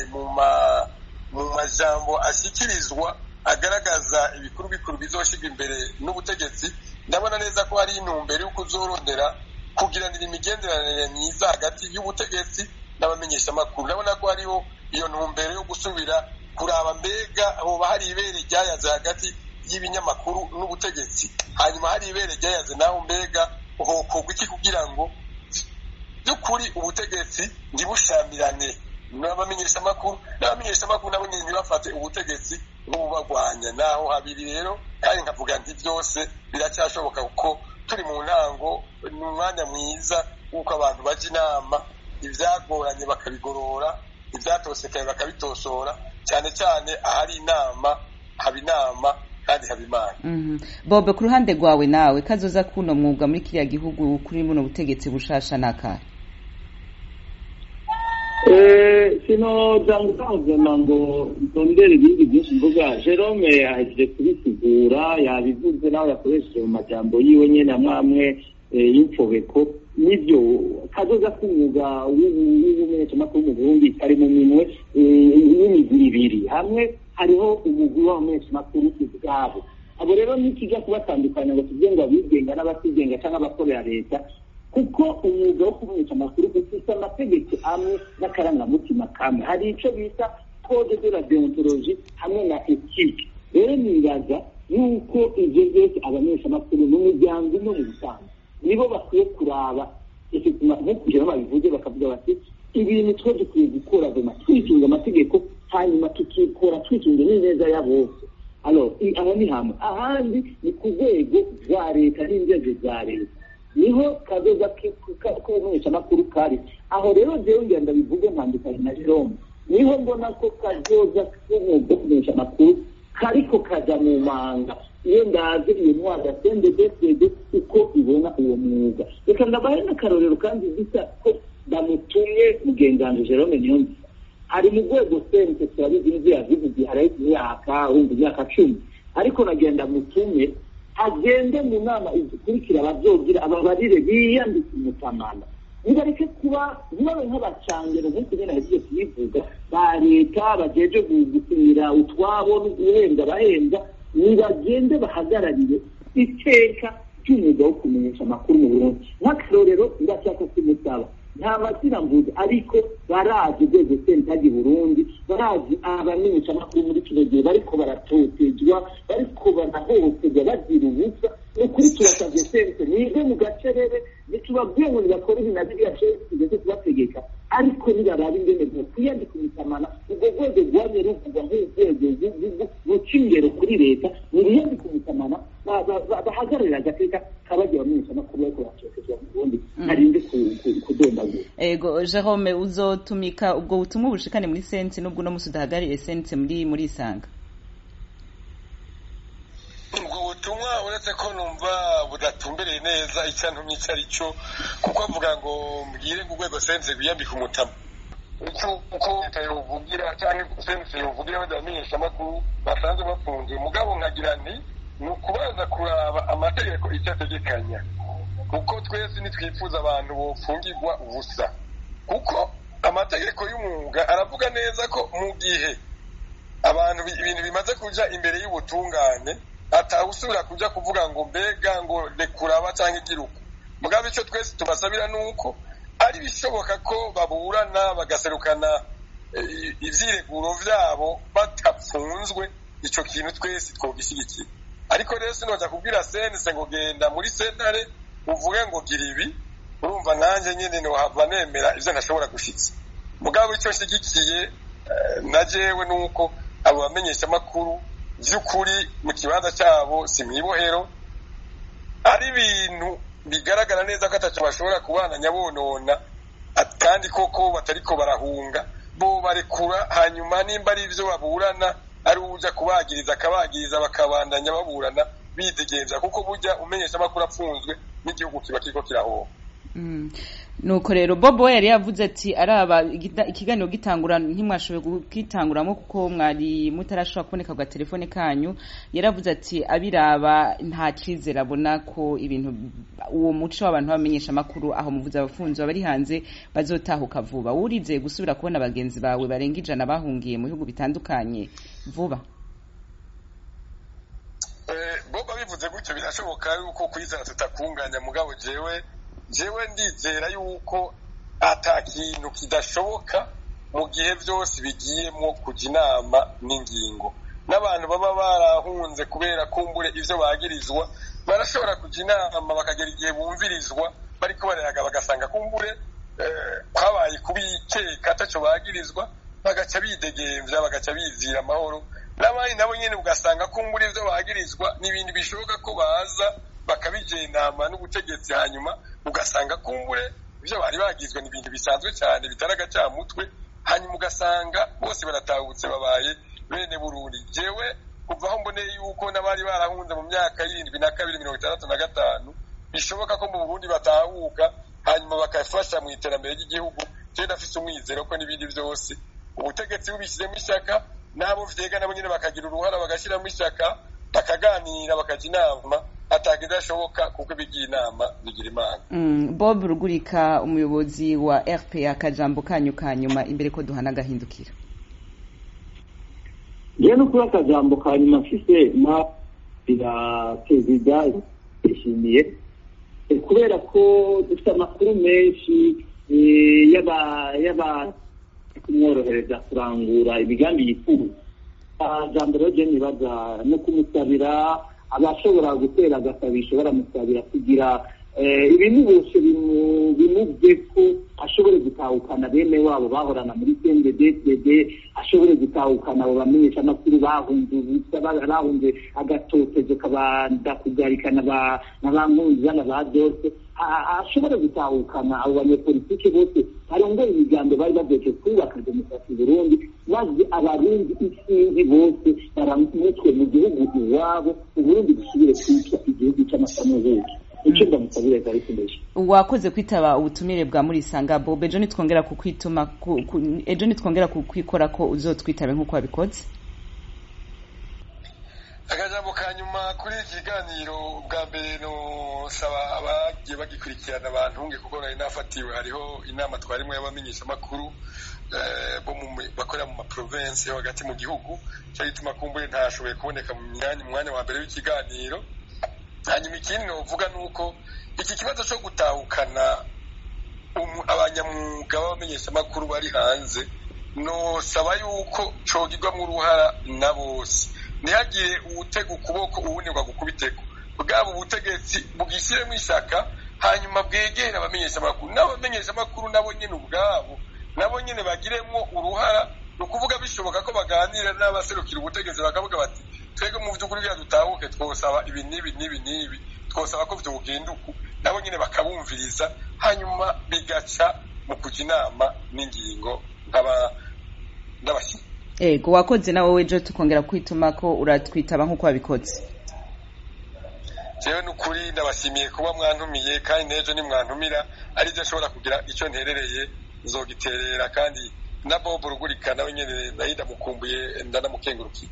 mu majambo ashyikirizwa agaragaza ibikuru bikuru bizoshyirwa imbere n'ubutegetsi ndabona neza ko hari intumbero yo kuzorondera kugiranira imigenderanire myiza hagati y'ubutegetsi n'abamenyeshamakuru ndabona ko hariho iyo ntumbero yo gusubira kuraba mbega hoba hari ibere ryayaze hagati y'ibinyamakuru n'ubutegetsi hanyuma hari ibere ryayaze naho mbega hokorwa iki kugira ngo by'ukuri ubutegetsi ntibushamirane n'abamenyeshamakuru n'abamenyeshamakuru nabo nyine ntibafate ubutegetsi nk'ububarwanya naho habiri rero kandi nkavuga nti byose biracyashoboka kuko turi mu ntango ni umwanya mwiza w'uko abantu bajya inama ibyagoranye bakabigorora ibyatosekaye bakabitosora cyane cyane ahari inama haba inama kandi haba imana Mhm. bobe ku ruhande rwawe nawe kazoza kuno mwuga muri kiriya gihugu kuri buno butegetsi bushasha n'akahe sinoza ngutangazama ngo ntondere ibindi byinshi mvuga jerome yahejeje kubisigura yabivuze nawe yakoresheje mu majambo yiwe nyene amwe amwe eh, y'imfobeko nibyo kazoza k'umwuga w'ubumenyeshamakuru mu burundi kari mu minwe eh, y'imigwi ibiri hamwe hariho umugwi w'abamenyeshamakuru ubwabo abo rero nikijya kubatandukanya ngo tuvuge ngo abigenga n'abatigenga cyangwa abakorera leta kuko umwuga wo kumenyesha amakuru ufite amategeko amwe n'akarangamutima kamwe hari icyo bita code de la deontologie hamwe na ethique rero nibaza yuko ibyo byose abamenyeshamakuru mu miryango imwe mu busanzwe nibo bakwiye kuraba nko kugira ngo babivuge bakavuga bati ibintu twe dukwiye gukora vema twisunga amategeko hanyuma tukikora twisunze n'ineza ya bose alors aho ni hamwe ahandi ni ku rwego rwa leta n'inzego za leta niho kazoza k'ubumenyeshamakuru kari aho rero jewe ngira ndabivuge ntandukanye na jerome niho mbona ko kazoza k'umwuga wo kumenyesha amakuru kariko kaja mu manga iyo ndaze iyo ntwaro ya sendedefede uko ibona uwo mwuga reka ndabahe n'akarorero kandi bisa ko bamutumye mugenganji jerome niyonzi ari mu rwego sente turabizi n'ibyo yavuze igihe hariho imyaka wumva imyaka cumi ariko nagenda mutumye agende mu nama izikurikira abazogira ababarire biyandike umutamana nibareke kuba ntibabe nk'abacangero nk'uko nyine yagiye kubivuga ba leta bajeje gusinyira utwabo no guhembwa abahembwa nibagende bahagararire iteka ry'umwuga wo kumenyesha amakuru mu burundi nk'akarorero ndashaka kumusaba nta mazina mvuze ariko barazi urwego sentagi burundi barazi abamenyesha amakuru muri kino gihe bariko baratotezwa bariko banahohoterwa bagira ubusa ni ukuri turasabye sente mwige mu gacerere ntitubabwiye ngo nibakore ibi na biriya cese tugeze kubategeka ariko nibarabe ingene bwokwiyandika umutamana ubwo rwego rwamye ruvugwa nk'urwego ruca ingero kuri leta niriyandika umutamana bahagararira agateka kabagiye bamenyesha amakuru bariko baratotezwa mu burundi ntarinde kudondagura ego jerome uzotumika ubwo butumwa bushikane muri sense nubwo uno musi udahagarariye sense muri muri isanga ubwo butumwa uretse ko numva budatumbereye neza icyo ntumye icyo ari cyo kuko avuga ngo mbwire ngo urwego sense rwiyambika umutama icyo uko leta yovugira cyangwa sense yovugira badamenyesha amakuru basanzwe bafunze mugabo nkagira nti ni ukubanza kuraba amategeko icyo ategekanya kuko twese ntitwifuza abantu bofungirwa ubusa kuko amategeko y'umwuga aravuga neza ko mu gihe abantu ibintu bimaze kuja imbere y'ubutungane atawusubira kuja kuvuga ngo mbega ngo rekuraba cyangwa igiruka mugabo icyo twese tubasabira ni uko ari bishoboka ko baburana bagaserukana ivyireguro vyabo batapfunzwe ico kintu twese twogishyigikira ariko rero sinoja kubwira sense ngo genda muri sentare uvuge ngo gira ibi urumva nanjye nyine ntiwahava nemera ibyo ntashobora gushitsa mugabo icyo nshyigikiye na jewe ni uko abo bamenyeshamakuru by'ukuri mu kibanza cyabo si mu ibohero ari ibintu bigaragara neza ko atacyo bashobora kubana nyabonona kandi koko batariko barahunga bo barekura hanyuma nimba ari ibyo baburana ari uja kubagiriza akabagiriza bakabandanya baburana bidegenza kuko burya umenyesha amakuru apfunzwe n'igihugu kiba kiriko kirahomba nuko rero bobo yari yavuze ati araba ikiganiro gitangura ntimwashoboye kugitanguramo kuko mwari mutarashobora kuboneka ku gatelefone kanyu yaravuze ati abiraba nta cyizere abona ko ibintu uwo muco w'abantu bamenyesha amakuru aho muvuze abafunzi bari hanze bazotahuka vuba wurizeye gusubira kubona bagenzi bawe barenga ijana bahungiye mu bihugu bitandukanye vuba bobo bivuze gutyo birashoboka yuko kwizera tutakunganya mugabo jewe jewe ndizera yuko ata kintu kidashoboka mu gihe byose bigiyemo kujya inama n'ingingo n'abantu baba barahunze kubera kumbure ibyo bagirizwa barashobora kujya inama bakagera igihe bumvirizwa bariko barayaga bagasanga kumbure kwabaye kubikeka atacyo bagirizwa bagaca bidegemvya bagaca bizira amahoro n'abandi nabo nyene ugasanga kumbura ivyo bagirizwa n'ibintu bishoboka ko baza bakabijenama n'ubutegetsi hanyuma ugasanga kumbure ivyo bari bagizwe ni ibintu bisanzwe cyane bitari agacamutwe hanyuma ugasanga bose baratahutse babaye bene burundi jewe kuva aho mboneye yuko n'abari barahunze mu myaka y'irindwi na kabiri mirongo itandatu na gatanu bishoboka ko mu burundi batahuka hanyuma bakafasha mu iterambere ry'igihugu jewe ndafise umwizero ko n'ibindi vyose ubutegetsi bubishyizemo ishyaka n'abo vyega nabo nyene bakagira uruhara bagashyiramo ishyaka bakaganira bakaja inama atakidashoboka kuko ibigiye inama bigira imana Mm, bob rugurika umuyobozi wa rpa akajambo kanyu ka nyuma imbere ko duhana agahindukira njyewe no kuba akajambo ka nyuma mfise na bira perezida yishimiye Eh, kubera ko dufite amakuru menshi eh, y'aba y'aba kumworohereza kurangura imigambi yifuza jambo rero jeni nibaza no kumusabira abashobora gutera agasabisho baramusabira kugira eh, ibintu bose bimu- bimuvye ko ashobore gutahukana bene wabo bahorana muri CNDD-FDD ashobore gutahukana abo bamenyesha amakuru bahunze ubusa ba- bahunze agatotezo kabanda kugarikana ba na ba nkunziza na ba dose A- ashobore gutahukana abo banyepolitike bose barongoye imigambo bari bageje kubaka demokarasi i burundi maze abarundi isinzi bose baramutwe mu gihugu iwabo uburundi busubire kwitwa igihugu cy'amasamuhugi icyo ndamusabire ariko mbere wakoze kwitaba ubutumire bwa murisanga bob ejo nitwongera kukwituma ku- ku- ejo nitwongera kukwikora ko uzotwitabe nk'uko wabikoze akajambo ka nyuma kuri iki kiganiro bwa mbere nosaba abagiye bagikurikirana bantunge kuko nari nafatiwe hariho inama twarimwe y'abamenyeshamakuru eh, bo mu mi- bakorera mu maprovensi yo hagati mu gihugu cyo gituma kumbure ntashoboye kuboneka mu myanya mu mwanya wa mbere w'ikiganiro hanyuma ikindi novuga ni uko iki kibazo cyo gutahukana umu- abanyamwuga b'abamenyeshamakuru bari hanze nosaba yuko cogirwamo uruhara na bose ntihagire uwutega ukuboko uwundi ngo agukubiteko bwaba ubutegetsi bwishyiremo ishyaka hanyuma bwegere abamenyeshamakuru n'abamenyeshamakuru nabo nyine ubwabo nabo nyine bagiremo uruhara ni ukuvuga bishoboka ko baganira n'abaserukira ubutegetsi bakavuga bati twebwe mu by'ukuri bya dutahuke twosaba ibi n'ibi n'ibi n'ibi twosaba ko byogenda uku nabo nyine bakabumviriza hanyuma bigaca mu kujya inama n'ingingo nk'aba n'abashyitsi ego wakoze nawe wejo tukongera kwituma ko uratwitaba nk'uko wabikoze jewe n'ukuri ndabashimiye kuba mwantumiye kandi n'ejo nimwantumira ari byo ashobora kugira icyo nterereye nzogiterera kandi na bob rugurika nawe nyene nayo ndamukumbuye ndanamukengurukiye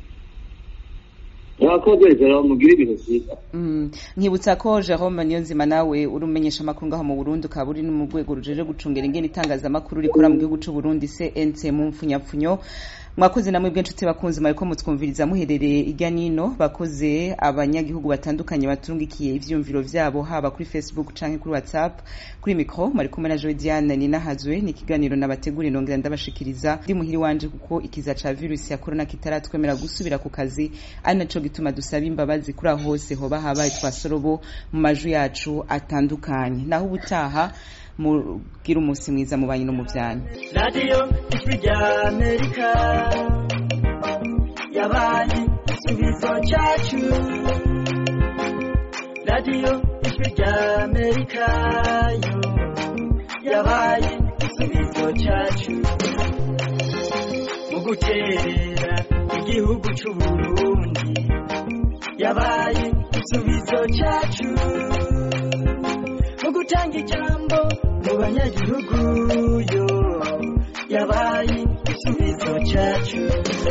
mwakoze rero mugire ibihe byiza Mm, nkibutsa ko Jerome Niyonzima nawe uri umenyesha amakuru ngaho mu Burundi ukaba uri no mu rwego rujeje gucungera ingene itangazamakuru rikora mu gihugu c'u Burundi CNC mu mfunyapfunyo mwakoze namwe bw'inshuti bakunzi mwariko mutwumviriza muherereye irya nino bakoze abanyagihugu batandukanye baturungikiye ivyumviro vyabo haba kuri Facebook canke kuri WhatsApp kuri micro mwari kumwe na Joy Diane Ninahazwe ni ikiganiro nabategura nongera ndabashikiriza ndi muhiri wanje kuko ikiza ca virus ya corona kitaratwemera gusubira ku kazi ari naco gituma dusaba imbabazi kuri aho hose hoba habaye twasorobo mu maju yacu atandukanye naho ubutaha mugira umunsi mwiza mu banyu no mu vyanyu radiyo ijwi rya amerika yabaye igisubizo cyacu radiyo ijwi rya amerika yo yabaye igisubizo cyacu mu guterera igihugu cy'u burundi yabaye igisubizo cyacu mu gutanga ijambo mu banyagihugu yo yabaye igisubizo cyacu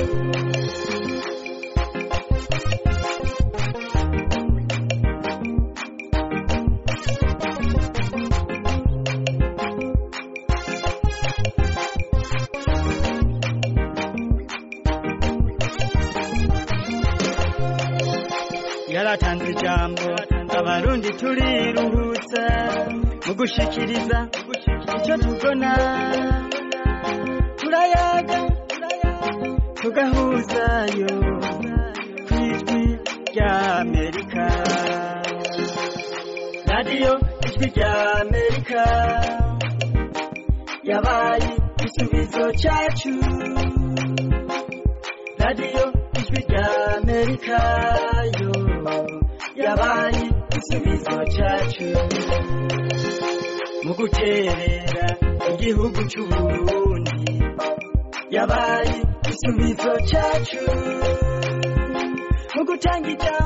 yaratanze ijambo abarundi turiruhutsa mu gushikiriza icyo tubona turayaga tugahuzayo ku ijwi rya amerika radiyo ijwi rya amerika yabaye igisubizo cyacu radiyo ijwi rya amerika yo yabaye igisubizo cyacu mu guterera igihugu cy'u burundi yabaye igisubizo cyacu gutanga ijambo